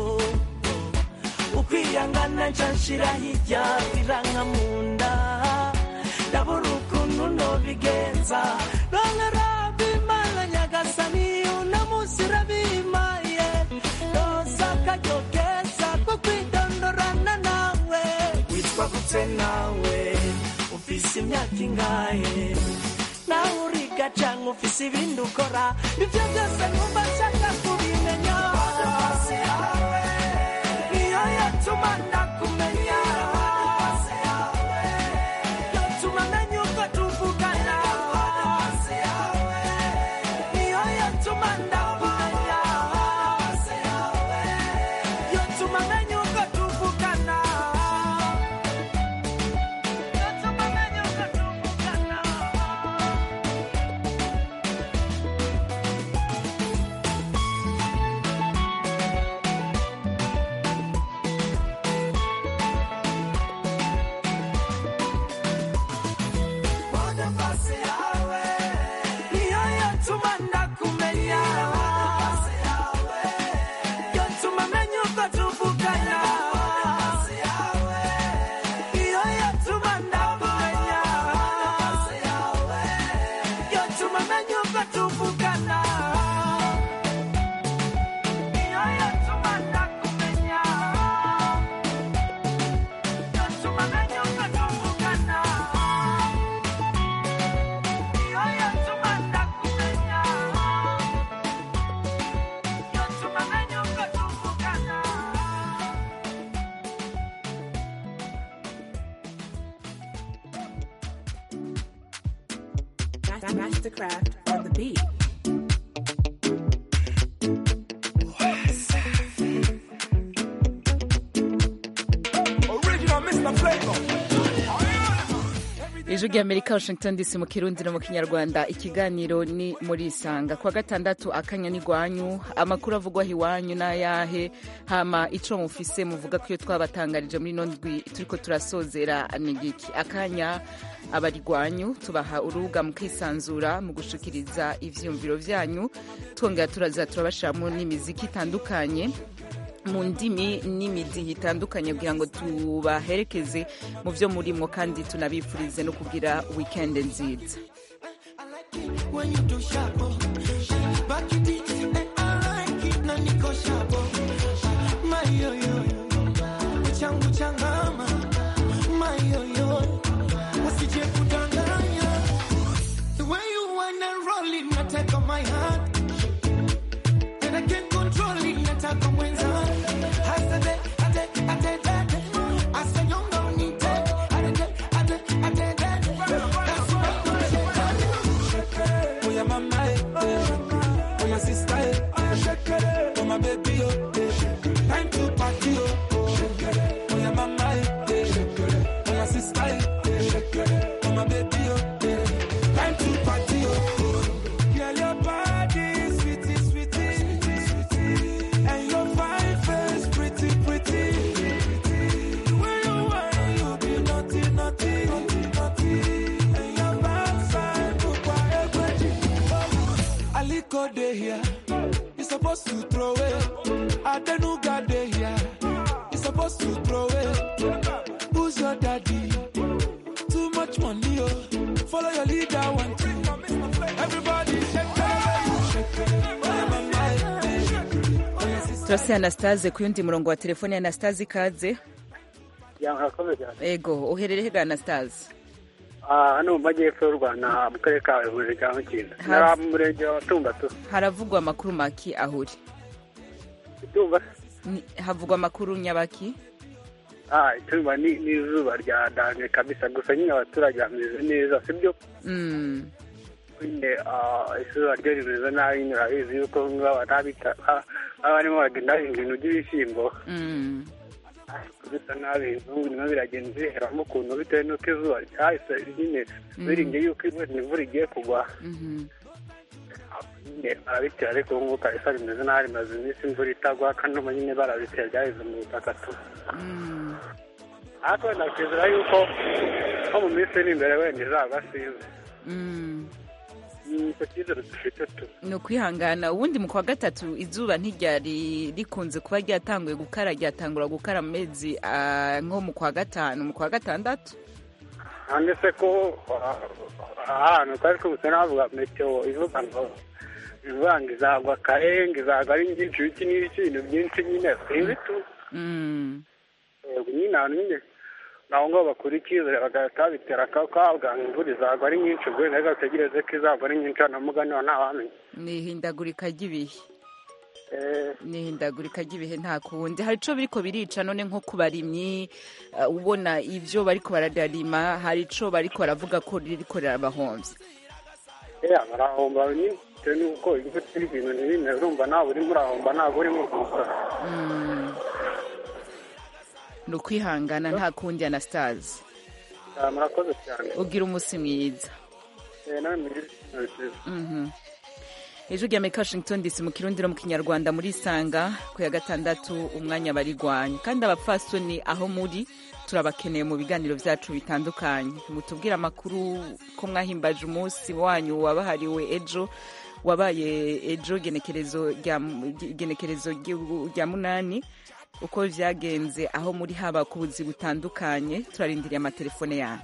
ukwiyangana nca nshira hirya biranka mu nda ndabura ukuntu nobigenza none raba imana nyagasani uno munsi irabimaye roza akaryo keza ko kwidondorana nawe witwa gute nawe ufise imyaka ingahe nawe uriga canke ufise ibindi ukora ivyo byose numva nshaka kubimenya niyo yatuma ndakumenya yatuma menya uko tuvugana niyo yatuma ndakumenya yatuma menya uko tuvugana yatuma menya uko tuvugana Mastercraft on the beat. Original Mr. Flavor. ijwi ry'amerika washington dc mu kirundi no mu kinyarwanda ikiganiro ni muri isanga kuwa gatandatu akanya n'igwanyu amakuru avugwaho iwanyu n'ayahe hama ico mufise muvuga ko iyo twabatangarije muri ino ndwi turiko turasozera ni giki akanya abari gwanyu tubaha urubuga mukisanzura mu gushikiriza ivyiyumviro vyanyu twongera turaza turabashiramo n'imiziki itandukanye mu ndimi n'imidihi itandukanye kugira ngo tubaherekeze mu byo murimo kandi tunabifurize no kugira weekend nziza When you do sharp, oh. back it it, and I like it, na niko sharp, oh. My yo yo, changu changama, my yo yo, usije kudanganya. The way you wanna roll it, na take on my heart, and I can't control it, na take on mwenza. Hasade, ade, ade, ade, asa nyonga unite, ade, ade, ade, ade, that's why Oh yeah, mama, eh, eh. oh yeah, sister, eh, eh. oh my baby, oh, eh. time to party, oh, oh yeah, mama, eh, eh. oh yeah, sister, eh, eh. oh my baby, oh, eh. time to party, oh. Girl, your body, sweetie, sweetie, sweetie, and your fine face, pretty, pretty. The way you whine, you be naughty, naughty, naughty, and your backside look quite Aliko dey here, you supposed to throw it. Adenuga dey here, you supposed to throw it. Who's your daddy? Too much money, oh. Follow your leader, one two. Everybody shake it, shake it. Oh, yeah, mama, eh, eh. Oh, yeah, sister. turase anastase ku yundi murongo wa telefone anastase ikaze murakoze cyane ego uherereye hega anastase Ah, hano mu majyepfo y'u rwanda mu karere ka huye ka mukinda Hafi. nara mu murenge wa tumbatu haravugwa amakuru maki ahuri itumba Ni- havugwa amakuru nyabaki ah itumba ni n'izuba rya danje kabisa gusa nyine abaturage bameze neza sibyo Mm, nyine ah, izuba ryo rimeze nabi nyine urabizi yuko baba ntabita baba barimo bagenda bahinga ibintu by'ibishyimbo mm. bisa nabi ibintu birimo biragenda biheramo ukuntu bitewe n'uko izuba ryahise nyine biringiye yuko imvura igiye kugwa Mhm. nyine barabitera ariko ubu ngubu kabisa rimeze nabi rimaze iminsi imvura itagwa kandi ubu nyine barabitera byaheze mu butaka tu Mm. ariko wenda twizera yuko nko mu minsi iri imbere wenda izaba sinzi Mm. ni icyo cyizere dufite tu ni ukwihangana ubundi mu kwa gatatu izuba ntiryari rikunze kuba ryatanguye gukara ryatangura gukara mu mezi ah, nko mu kwa gatanu mu kwa gatandatu hanze se ko ah, ahantu twari twubutse navuga meteo ivuga ngo ivuga ngo izagwa kare ngo izagwa ari nyinshi ibiki n'ibiki ibintu byinshi nyine sinzi tu Mm. yego nyine ahantu nyine naho ngaho bakura icyizere bagahita babitera akavuga ngo imvura izagwa ari nyinshi ubwo wenda reka dutegereze ko izagwa ari nyinshi hano mugani wa ntawamenya ni ihindagurika ry'ibihe Eh, ni ihindagurika ry'ibihe nta kundi hari ico biriko birica none nko ku barimyi ah, ubona ivyo bariko bararima hari ico bariko baravuga ko ririko rirabahomvya eh, barahomba nyine bitewe n'uko imvura iri ibintu ntibimeze urumva nawe urimo urahomba ntabwo urimo urunguka Mm. ni ukwihangana nta kundi anastase Ah, murakoze cyane ugira umunsi mwiza Eh, nawe mugire ikintu cyiza Mhm. ijwi rya amerika washington dc mu kirundi no mu kinyarwanda muri sanga ku ya gatandatu umwanya barigwanya kandi abapfasoni aho muri turabakeneye mu biganiro byacu bitandukanye mutubwire amakuru ko mwahimbaje umunsi wanyu wabahariwe ejo wabaye ejo genekerezo rya genekerezo ry'igihugu rya munani uko vyagenze aho muri haba ku buzi butandukanye turarindiriye amatelefone yanyu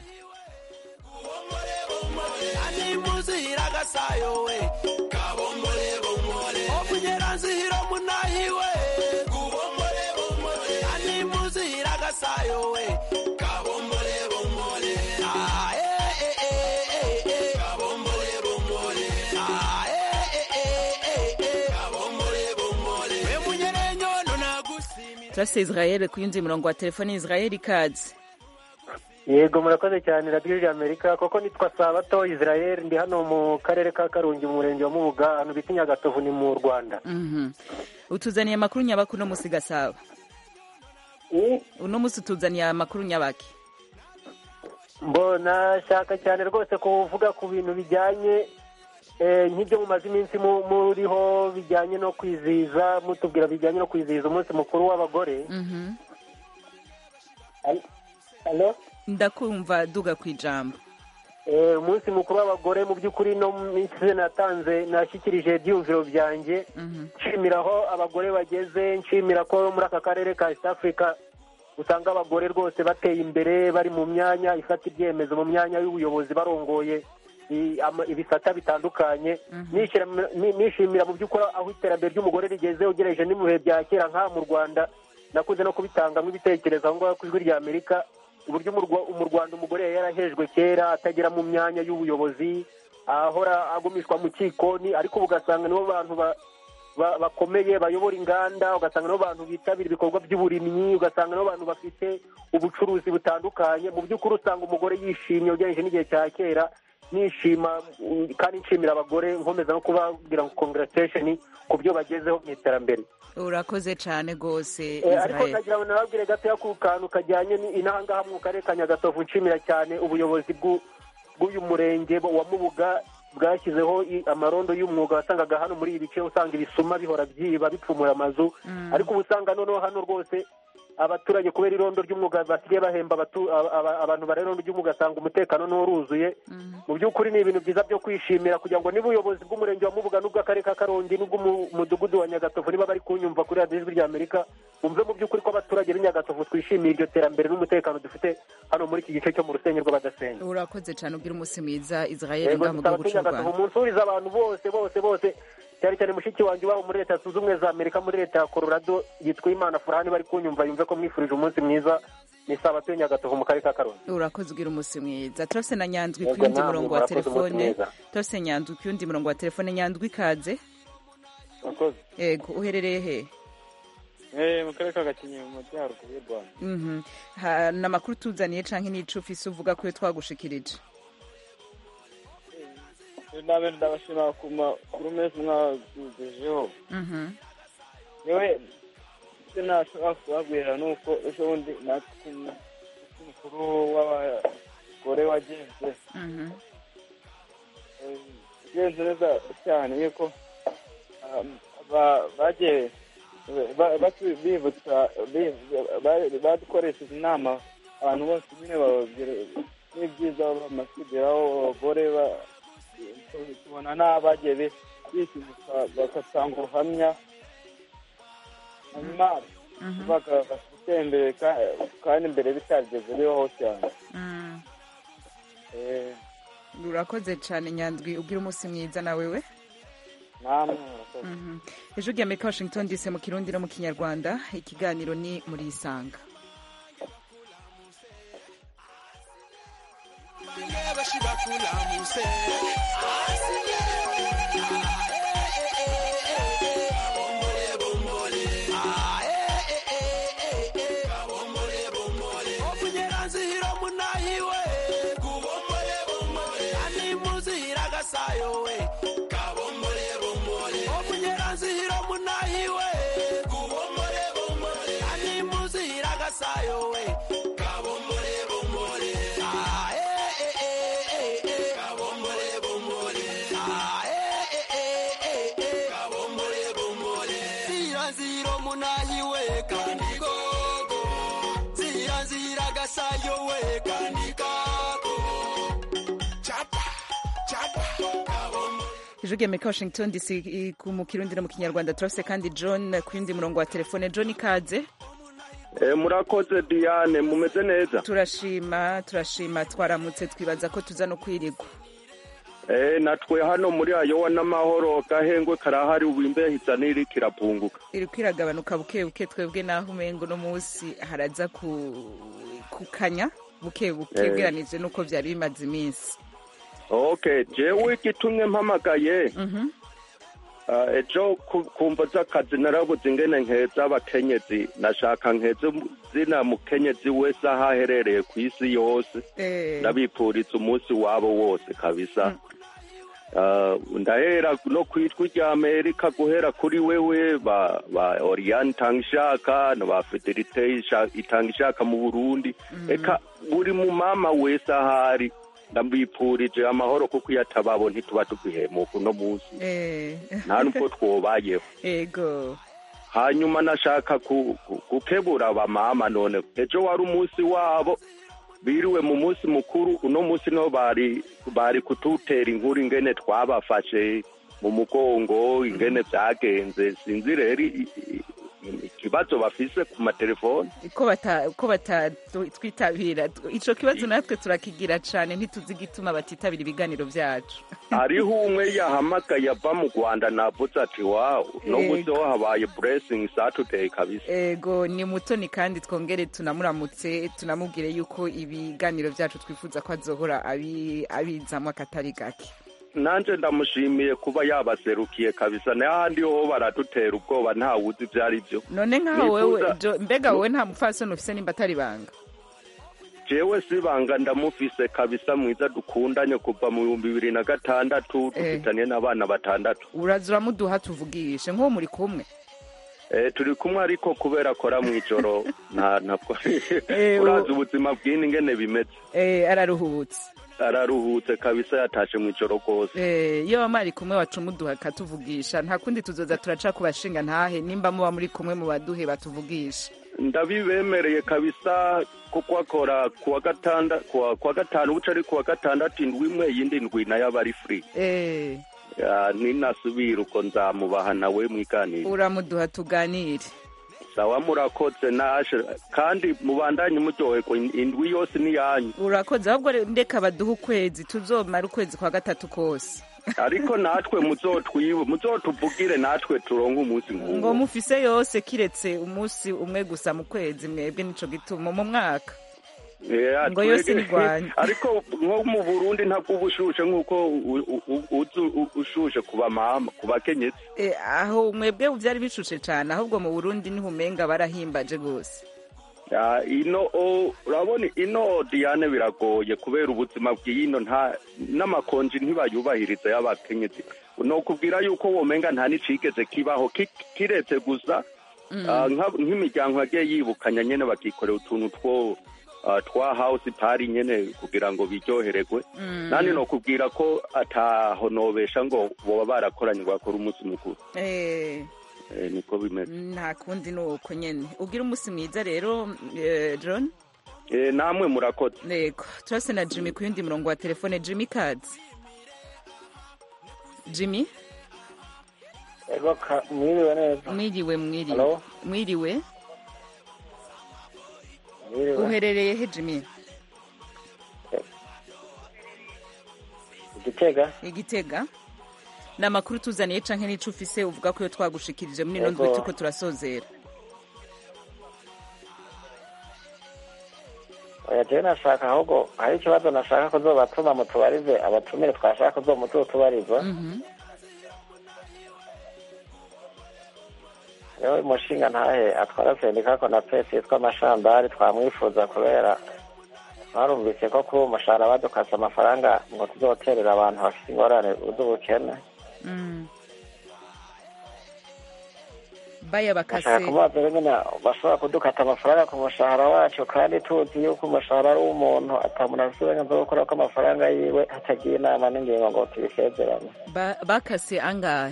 animuzihira agasayo we kabombole bombole okunyera nzihira munahiwe kubombole bombole animuzihira agasayo we kabombole bombole ah eh eh eh eh eh kabombole bombole ah eh eh eh eh eh kabombole bombole we munyere nyono nagusimira turase israel ku yundi murongo wa telefone israel ikaze yego murakoze cyane radiyo y'amerika koko nitwa sabato israel ndi hano mu karere ka karongi mu murenge wa mubuga ahantu bita nyagatovu ni mu rwanda Mhm. utuzaniye amakuru nyabaki uno musi gasaba uno musi utuzaniye amakuru nyabaki mbona shaka cyane rwose kuvuga ku bintu bijyanye eh, nk'ibyo mumaze iminsi mu- muriho bijyanye no kwizihiza mutubwira bijyanye no kwizihiza umunsi mukuru w'abagore Mhm. Halo? ndakumva duga ku ijambo Eh, umunsi mukuru w'abagore mu by'ukuri no mu minsi natanze nashyikirije ibyiyumviro byanjye nshimira aho abagore bageze nshimira ko muri aka karere ka east africa usanga abagore rwose bateye imbere bari mu myanya ifata ibyemezo mu myanya y'ubuyobozi barongoye i- ama- ibisata bitandukanye Nishira- ni- nishimira mu by'ukuri aho iterambere ry'umugore rigeze ugereje no mu bihe bya kera nk'aha mu rwanda nakuze no kubitangamo ibitekerezo aho ngaho ku ijwi rya amerika uburyo mu Rwa- mu rwanda umugore yari yarahejwe kera atagera mu myanya y'ubuyobozi ahora agumishwa mu kikoni ariko ubu ugasanga nibo bantu ba- ba- bakomeye bayobora inganda ugasanga nibo bantu bitabira ibikorwa by'uburimyi ugasanga nibo bantu bafite ubucuruzi butandukanye mu by'ukuri usanga umugore yishimye ugereranyije n'igihe cya kera nishima mm, kandi nshimira abagore nkomeza no kubabwira ngo congratulation ku byo bagezeho mu iterambere urakoze cyane rwose Eh, ariko israel nagira ngo nababwire gatoya ku kantu kajyanye ni- inahangaha mu karere ka nyagatovu nshimira cyane ubuyobozi bw'u- bw'uyu murenge wa mubuga bwashyizeho i- amarondo y'umwuga wasangaga hano muri ibi bice usanga ibisuma bihora byiba bipfumura amazu ariko ubu usanga noneho hano rwose abaturage kubera irondo ry'umwuga basigaye bahemba abatu- aba- aba- abantu bara irondo ry'umwuga asanga umutekano n'uruzuye mu by'ukuri ni ibintu byiza byo kwishimira kugira ngo niba ubuyobozi bw'umurenge wa mubuga n'ubw'akarere ka karongi n'ubw'umudugudu wa nyagatovu niba bari kunyumva kuri radiyo ijwi rya amerika bumve mu by'ukuri ko abaturage b'i nyagatovu twishimiye iryo terambere n'umutekano dufite hano muri iki gice cyo mu rusenge rw'abadasenga urakoze cyane ubwira umunsi mwiza israel yego ngaha mu dusaba gihugu ko cy'u nyagatovu rwanda munsurize abantu bose bose bose cyane cyane mushiki wanjye wabo muri leta zunze ubumwe za amerika muri leta ya colorado yitwa imana furahani bari kunyumva yumve ko mwifurije umunsi mwiza ni sabato nyagatovu mu karere ka karongi urakoze ubwira umunsi mwiza turafise na nyandwi ku Yego, yundi namwe murongo wa murakoze, umunsi telefone mwiza. turafise nyandwi ku yundi murongo wa telefone nyandwi ikaze Murakoze. yego uherereye he Eh, mu karere ka Gakenke mu majyaruguru y'u Rwanda. Mhm. Ha- ni amakuru tuzaniye canke n'ico ufise uvuga ko iyo twagushikirije nabe ndabashima ku makuru meza mwagejejeho Mhm. yewe icyo nashobora kubabwira ni uko ejo bundi natwe ku munsi mukuru w'abagore wagenze Mhm. Eh, ugenze neza cyane yuko ah, ba- bagiye ba- batu- bibutsa bi- ba- badukoresheje inama abantu bose nyine bababwira n'ibyiza bamaze kugeraho abagore ba- tubona n'abagiye bi- bisimuka bagatanga ubuhamya hanyuma bagatera imbere ka- kandi imbere bitarigeze bibaho cyane Mm. Eh, urakoze cyane nyandwi ubwira umunsi mwiza na wewe namwe murakoze Mhm. ejo rya amerika washington dc mu kirundi no mu kinyarwanda ikiganiro ni muri isanga omunyeranzihira munahiwe ani muzihira gasayo we omunyeranzihira munahiwe ani muzihira gasayo we Ah, eh, eh, eh, eh, eh. Ah, eh, eh, eh, eh, eh. Zira zira munahiwe kandi gogo zira zira gasayo we kandi kako chapa chapa ejo rya amerika washington dc i- ku- mu kirundi no mu kinyarwanda turafise kandi john ku yundi murongo wa telefone john ikaze Eh, murakoze diane mumeze neza turashima turashima twaramutse twibaza ko tuza no kwirigwa Eh, natwe hano muri ayowa n'amahoro gahengwe karahari ubu imbeho isa n'iri kirapunguka iri kwiragabanuka buke buke twebwe naho umengo no munsi haraza ku kukanya buke buke Eh. ugeranije nuko byari bimaze iminsi okay jewe igitumye mpamagaye Mhm. Ah, ejo ku- kumva z'akazi narabuze ingene nkeza abakenyezi nashaka nkeze mu- zina mukenyezi wese aho aherereye ku isi yose Eh. ndabipfuriza umunsi wabo wose kabisa Ah, ndahera no kwitwa rya amerika guhera kuri wewe ba ba oriane itangishaka na ba fidelite Isha- itangishaka mu burundi eka buri mu mama wese ahari ndabipfurije amahoro kuko iyo atababo ntituba tugihemuka uno munsi Eh. nta nubwo twobayeho ego hanyuma nashaka ku- ku- gukebura abamama none ejo wari umunsi wabo biriwe mu munsi mukuru uno munsi niho bari bari kututera inkuru ingene twabafashe mu mugongo ingene byagenze sinzi rero i- i- i- ikibazo bafise ku matelefoni ko bata ko batatwitabira ico kibazo natwe turakigira cane ntituzi igituma batitabira ibiganiro vyacu hariho umwe yahamagaye ava mu rwanda navuze ati wawu no Yego. munsi ho habaye blessing saturday kabisa ego ni mutoni kandi twongere tunamuramutse tunamubwire yuko ibiganiro vyacu twifuza ko azohora abi- abizamwo akatari gake nanje ndamushimiye kuba yabaserukiye kabisa n'ahandi ho baradutera ubwoba ntawuzi ibyo ari byo none nkaho wewe Nifuza- Jo- mbega wowe nta mupfasoni ufise nimba atari banga jewe sibanga ndamufise kabisa mwiza dukundanye kuva mu bihumbi bibiri na gatandatu dufitanye n'abana batandatu uraza uramuduha tuvugishe nk'uwo muri kumwe Eh, turi kumwe ariko kubera akora mu ijoro nta ntabwo Eh, urazi u- ubuzima bw'ini ingene bimeze Eh, araruhutse araruhutse kabisa yatashe mu ijoro rwose Eh, iyo bamari kumwe waca umuduha akatuvugisha nta kundi tuzoza turaca ku bashinga ntahe nimba muba muri kumwe mu baduhe batuvugisha ndabibemereye kabisa kuko akora kuwa gatanda kuwa kuwa gatanu buca ari kuwa gatandatu indwi imwe yindi ndwi nayo aba ari free Eh, Ya, ninasubira uko nzamubaha nawe mwiganire uramuduha tuganire sawa murakoze nashe kandi mubandanye muryoherwa in- indwi yose ni yanyu urakoze ahubwo re- ndeka baduhe ukwezi tuzomara ukwezi kwa gatatu kose ariko natwe muzotwiwe muzotuvugire natwe turonke umunsi ngo nk'uwo mufise yose kiretse umunsi umwe gusa mu kwezi mwebwe nico gituma mu mwaka Yeah, ngo yose twege- nirwanye. ariko nko mu burundi ntabwo uba ushushe nk'uko u- u- u- uzi u- ushushe ku bamama ku bakenyezi Eh, aho mwebwe vyari bishushe cane ahubwo mu burundi niho umenga barahimbaje gose Ya, ino o- urabona ino diane biragoye kubera ubuzima bw'ino nta n'amakonji ntibayubahiriza y'abakenyezi nokubwira yuko womenga nta n'icigeze kibaho ki- kiretse gusa ah, nka- nk'imiryango yagiye yibukanya nyene bakikorera utuntu two ah, twa house party nyene kugira ngo biryohererwe Mm. nani nokubwira ko ataho nobesha ngo boba barakoranye ngo bakore umunsi mukuru Eh, Eh, niko bimeze nta kundi ni uko nyene ugira umunsi mwiza rero eh, john Eh, namwe murakoze yego turase na jimmy ku yundi murongo wa telefone jimmy cards jimmy ego ka- mwiriwe neza mwiriwe mwiriwe Hello? mwiriwe mwiriwe uherereye he jimmy igitega igitega ni amakuru tuzaniye canke n'ico ufise uvuga ko iyo twagushikirije muri ino Yego. ndwi turiko turasozera oya jewe nashaka ahubwo hari ikibazo nashaka kuzobatuma mutubarize abatumire twashaka kuzomututubariza rero umushinga ntahe atwara sendika ko na pesi yitwa amashambari twamwifuza kubera twarumvise ko kuba umushahara badukase amafaranga ngo tuzoterera abantu bafite ingorane z'ubukene Mm. baya bashaka bakase kumubaza rero nyine bashobora kudukata amafaranga ku mushahara wacu kandi tuzi yuko umushahara ari uw'umuntu atamuntu afite uburenganzira bwo gukora ko amafaranga yiwe hatagiye inama n'ingingo ngo tubisezerane Ba- bakase angahe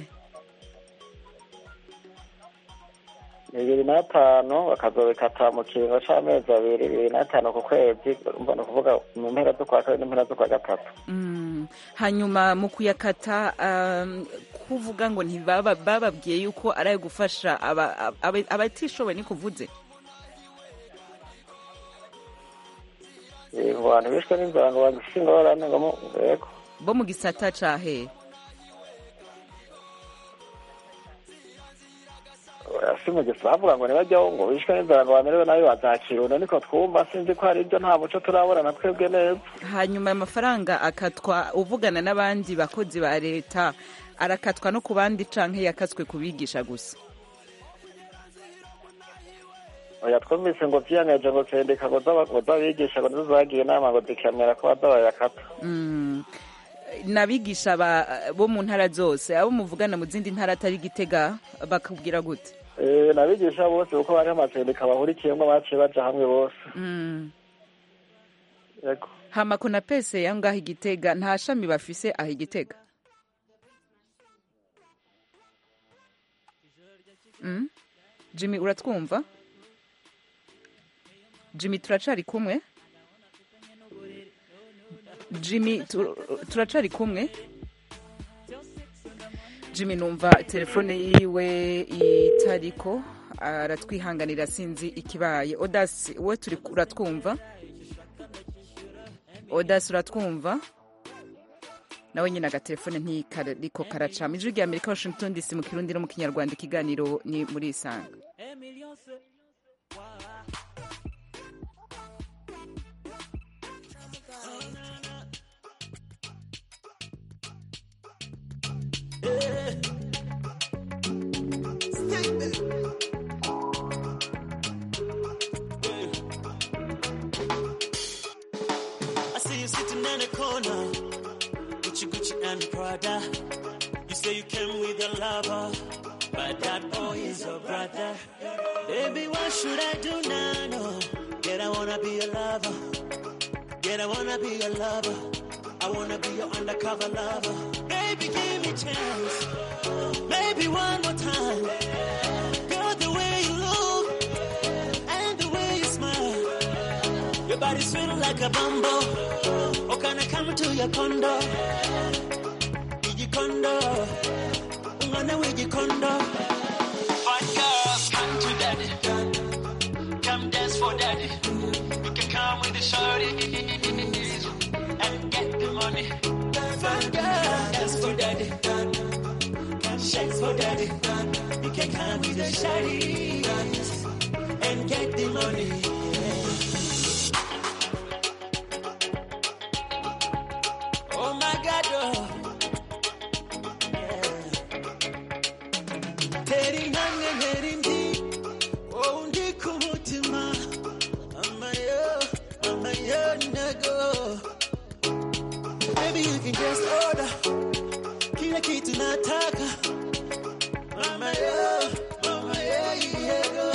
bibiri n'atanu bakazobikata mu kiringo c'amezi abiri bibiri n'atanu ku kwezi urumva ni ukuvuga mu mpera z'ukwa kabiri n'impera z'ukwa gatatu Mm. hanyuma mu kuyakata um, kuvuga ngo ntibaba bababwiye yuko ari ayo gufasha aba- aba- abatishoboye ni kuvuze Eh, ngo abantu bishwe n'inzara ngo bagifite ingorane ngo mu- yego bo mu gisata cahe si mu gihe bavuga ngo ntibajyaho ngo bishwe n'inzara ngo bamerewe nabi bazakiruna niko twumva sinzi ko hari ibyo nta muco turabona na twebwe neza hanyuma ayo mafaranga akatwa uvugana n'abandi bakozi ba leta arakatwa no ku bandi canke yakaswe kubigisha gusa oya twumvise ngo vyiyemeje ngo sendika ngo zaba- ngo z'abigisha ngo nizo zagiye inama ngo zikamera ko baza bayakata Mm. n'abigisha ba- bo mu ntara zose abo muvugana mu zindi ntara atari gitega bakubwira gute Eh, n'abigisha bose kuko bari amasendika bahurikiyemo baciye baja hamwe bose Mm. yego hama kuna pese yangaho igitega nta shami bafise aho igitega Mm? jimmy uratwumva jimmy turacari kumwe jimmy tu- turacari kumwe jimmy numva telefone yiwe itariko aratwihanganira sinzi ikibaye odasi we turi uratwumva odasi uratwumva nawe nyine agatelefone ntikariko karacama ijwi rya amerika washington dc mu kirundi no mu kinyarwanda ikiganiro ni muri isanga I see you sitting in a corner, Gucci Gucci and Prada. You say you came with your lover, but that boy is your brother. Baby, what should I do now? No, yet I wanna be your lover. Yet I wanna be your lover. I wanna be your undercover lover. Baby, give me chance. Maybe one more time. Girl, the way you look and the way you smile. Your body sweet like a bumbo. Oh, can I come to your condo? Iji condo. Ngana wiji condo. Fine girls, come to daddy. Come dance for daddy. You can come with the shorties and get the money. Fine girl, dance for daddy. Come shake for daddy. You can come with the shorties and get the money. Oh my God, oh. Teri nange neri ndi, oh ndi kumutima. Mama yo, mama yo nago. Baby you can just order, kila kitu nataka. Mama yo, mama yo, yego.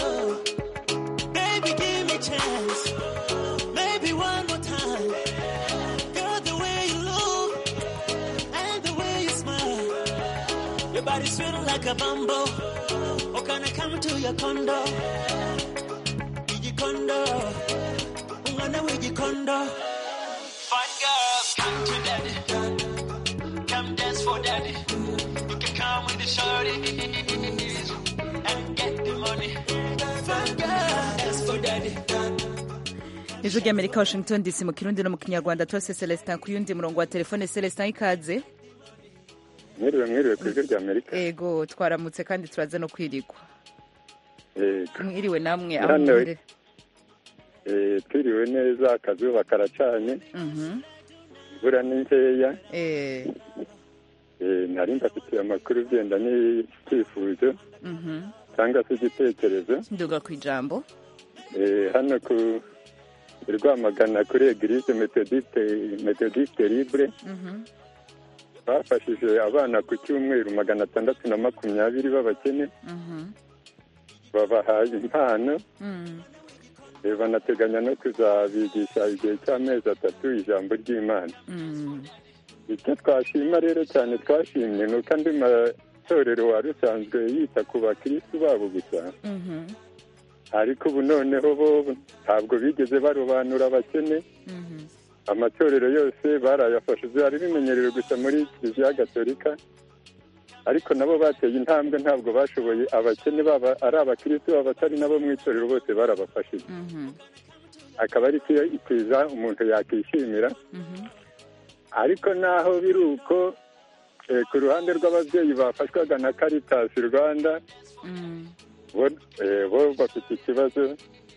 Baby give me chance, maybe one more time. Girl, the way you look and the way you smile, your body sweet like a bumbo. Oh, can I come to your condo? Iji condo, ungana wiji condo. Fine girls, come to daddy, come dance for daddy. You can come with the shorties and get the money. Fine girl, dance for daddy. ijwi rya amerika washington dc mu kirundi no mu kinyarwanda turase celestin ku yundi murongo wa telefone celestin ikaze mwiriwe mwiriwe ku ijwi rya amerika ego twaramutse kandi turaza no kwirigwa Yego. mwiriwe namwe aho Hano, muherereye Eh, twiriwe neza akazuba karacanye Mhm. imvura ni nkeya Eh, Eh, nari mbafitiye amakuru ugenda n'icyifuzo mhm. cyangwa se igitekerezo nduga ku ijambo Eh, hano ku i rwamagana kuri eglise metodiste metodiste libre Mhm. bafashije abana ku cyumweru magana atandatu na makumyabiri b'abakene Mhm. babahaye impano Mm. Eh, banateganya no kuzabigisha igihe cy'amezi atatu ijambo ry'imana Mm. icyo twashima rero cyane twashimye ni uko andi matorero wari usanzwe yita ku bakirisitu babo gusa Mhm. ariko ubu noneho bo ntabwo bigeze barobanura abakene Mhm. amatorero yose barayafashe byari bimenyerewe gusa muri kiliziya gatolika ariko nabo bateye intambwe ntabwo bashoboye abakene baba ari abakirisitu baba atari nabo mu itorero bose barabafashije Mhm. akaba ari cyo ikiza umuntu yakishimira Mhm. ariko naho biri uko eh, ku ruhande rw'ababyeyi bafashwaga na Caritas Rwanda Mm. bo eh, bo bafite ikibazo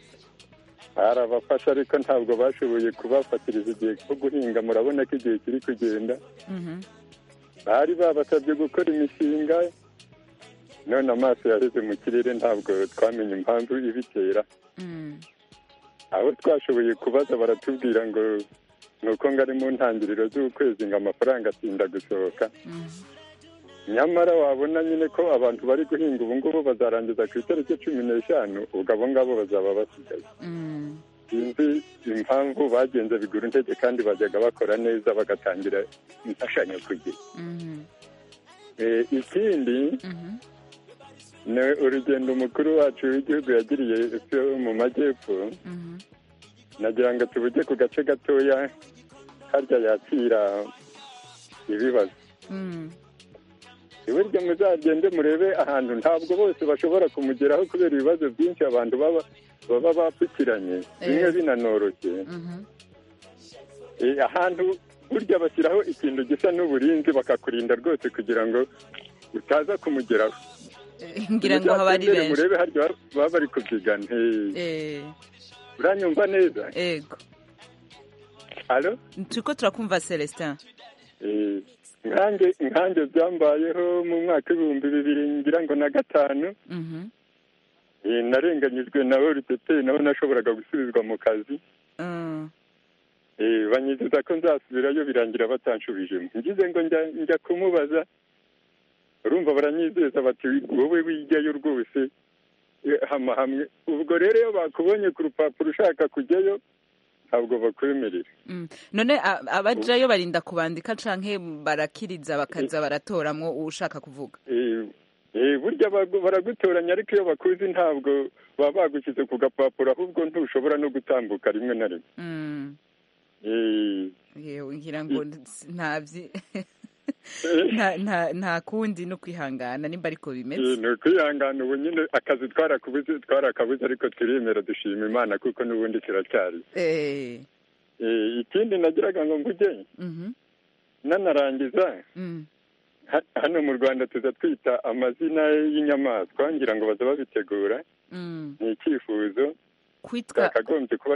barabafasha ariko ntabwo bashoboye kubafatiriza igihe cyo guhinga murabona ko igihe kiri kugenda Mhm. bari babasabye gukora imishinga none amaso yaheze mu kirere ntabwo twamenye impamvu ibitera aho twashoboye kubaza baratubwira ngo ni uko ngo ari mu ntangiriro z'ukwezi ngo amafaranga atinda gusohoka nyamara wabona nyine ko abantu bari guhinga ubu ngubu bazarangiza ku itariki cumi n'eshanu ubwo abo ngabo bazaba basigaye sinzi impamvu bagenze bigura intege kandi bajyaga bakora neza bagatangira imfashanyo ku gihe Eh, ikindi ni urugendo umukuru wacu w'igihugu yagiriye epfo mu majyepfo nagira ngo tubuge ku gace gatoya harya yakira ibibazo burya muzagende murebe ahantu ntabwo bose bashobora kumugeraho kubera ibibazo byinshi abantu baba baba bapfukiranye bimwe binanoroshye Eh, ahantu burya bashyiraho ikintu gisa n'uburinzi bakakurinda rwose kugira ngo utaza kumugeraho ngira ngo haba ari Muzagende benshi murebe harya baba bari kubyigana Eh, Eh, uranyumva neza ego alo turiko turakumva celestin Eh, nkanjye nkanjye byambayeho mu mwaka w'ibihumbi bibiri ngira ngo na gatanu Mhm. Eh, narenganyijwe na orutete naho nashoboraga gusubizwa mu kazi Mm. Eh, banyizeza ko nzasubirayo birangira batanshubijemo ngize ngo njya njya kumubaza urumva baranyizeza bati wowe wijyayo rwose eh, hama hamwe ubwo rero iyo bakubonye ku rupapuro ushaka kujyayo ntabwo bakwemerera Mm. none a- abajayo barinda kubandika canke barakiriza bakaza baratoramwo uwushaka kuvuga Eh, eh, burya bagu- baragutoranya ariko iyo bakuzi ntabwo baba bagushyize ku gapapuro ahubwo ntushobora no gutambuka rimwe na rimwe Mm. Eh, yewe ngira ngo ntavyi nta nta nta kundi no kwihangana nimba ariko eh, bimeze ni ukwihangana ubu nyine akazi twarakabuze twarakabuze ariko turemera dushima imana kuko n'ubundi kiracyari eh Eh, ikindi nagiraga ngo mvuge mhm nanarangiza mm ha- hano mu rwanda tuza twita amazina y'inyamaswa ngira ngo baza babitegura mm ni icyifuzo kwitwa cyakagombye kuba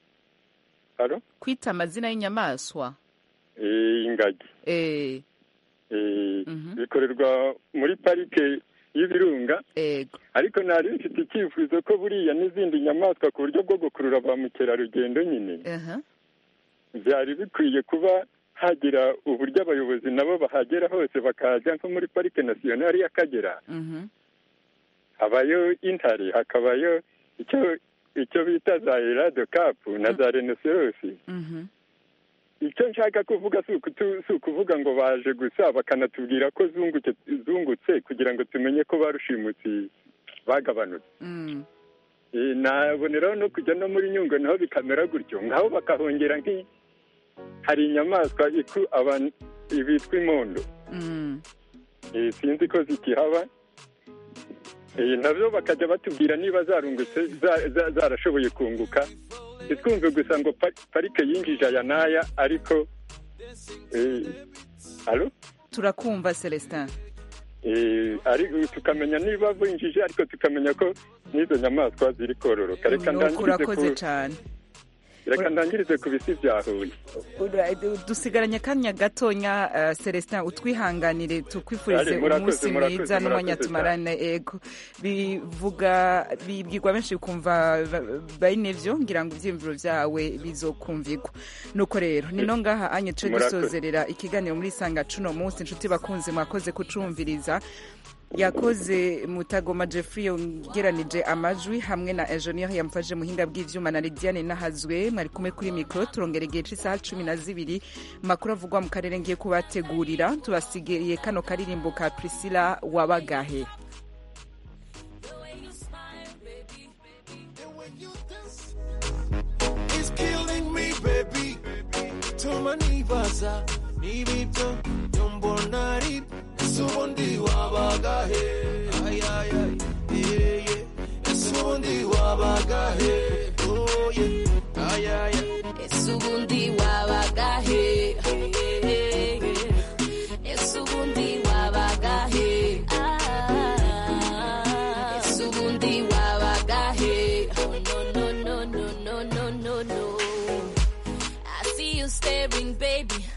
haro kwita amazina y'inyamaswa Eh, ingagi eh Eh, bikorerwa muri parike y'ibirunga ego ariko nari mfite icyifuzo ko buriya n'izindi nyamaswa ku buryo bwo gukurura ba mukerarugendo nyine aha byari bikwiye kuba hagira uburyo abayobozi nabo bahagera hose bakajya nko muri parike nasiyonari y'akagera mhm habayo intare hakabayo icyo icyo bita za erado kapu na za renoserosi mhm icyo nshaka kuvuga si ukutu- si ukuvuga ngo baje gusa bakanatubwira ko zungutse zungutse kugira ngo tumenye ko ba rushimutsi bagabanutse mm Eh, naboneraho no kujya no muri nyungwe naho bikamera gutyo ngaho bakahongera nk'i hari inyamaswa iku abantu bitwa imondo mm Eh, sinzi ko zikihaba Eh, nabyo bakajya batubwira niba zarungutse za- za- zarashoboye kunguka ntitwumve gusa ngo pa- parike yinjije aya n'aya ariko eh, alo turakumva celestin Eh, ari- tukamenya niba binjije ariko tukamenya ko n'izo nyamaswa ziri kororoka reka nuko ndangirize urakoze ku cane reka ndangirize ku bisi bya huye Ura- dusigaranye akanya gatonya uh, celestin utwihanganire tukwifurize Ari, murakoze, umunsi murakoze, mwiza n'umwanya murakoze tumarane ego bivuga bibwirwa benshi bikumva ba- bene vyo ngira ngo ivyiyumviro vyawe bizokumvirwa nuko rero nino ngaha anye tuje Murakoze. dusozerera ikiganiro muri sanga cuno munsi inshuti bakunze mwakoze kucumviriza yakoze mutagoma jeffrey yongeranije amajwi hamwe na enjeniyeri yamufashe muhinga bw'ivyuma na lidiane nahazwe mwari kumwe kuri mikoro turongera igihe c'isaha cumi na zibiri makuru avugwa mu karere ngiye kubategurira tubasigiye kano karirimbo ka priscilla wabagahe It's killing me, baby. Tuma nibaza niba ibyo mbona ari ese ubundi wabaga he Ay, ay, ay, yeah, yeah. ese ubundi wabaga he Oh, yeah. Ay, ay, ay. ese ubundi wabaga he ese ubundi wabaga he Ah, ese ubundi wabaga he Oh, no no no no no no no no I see you staring baby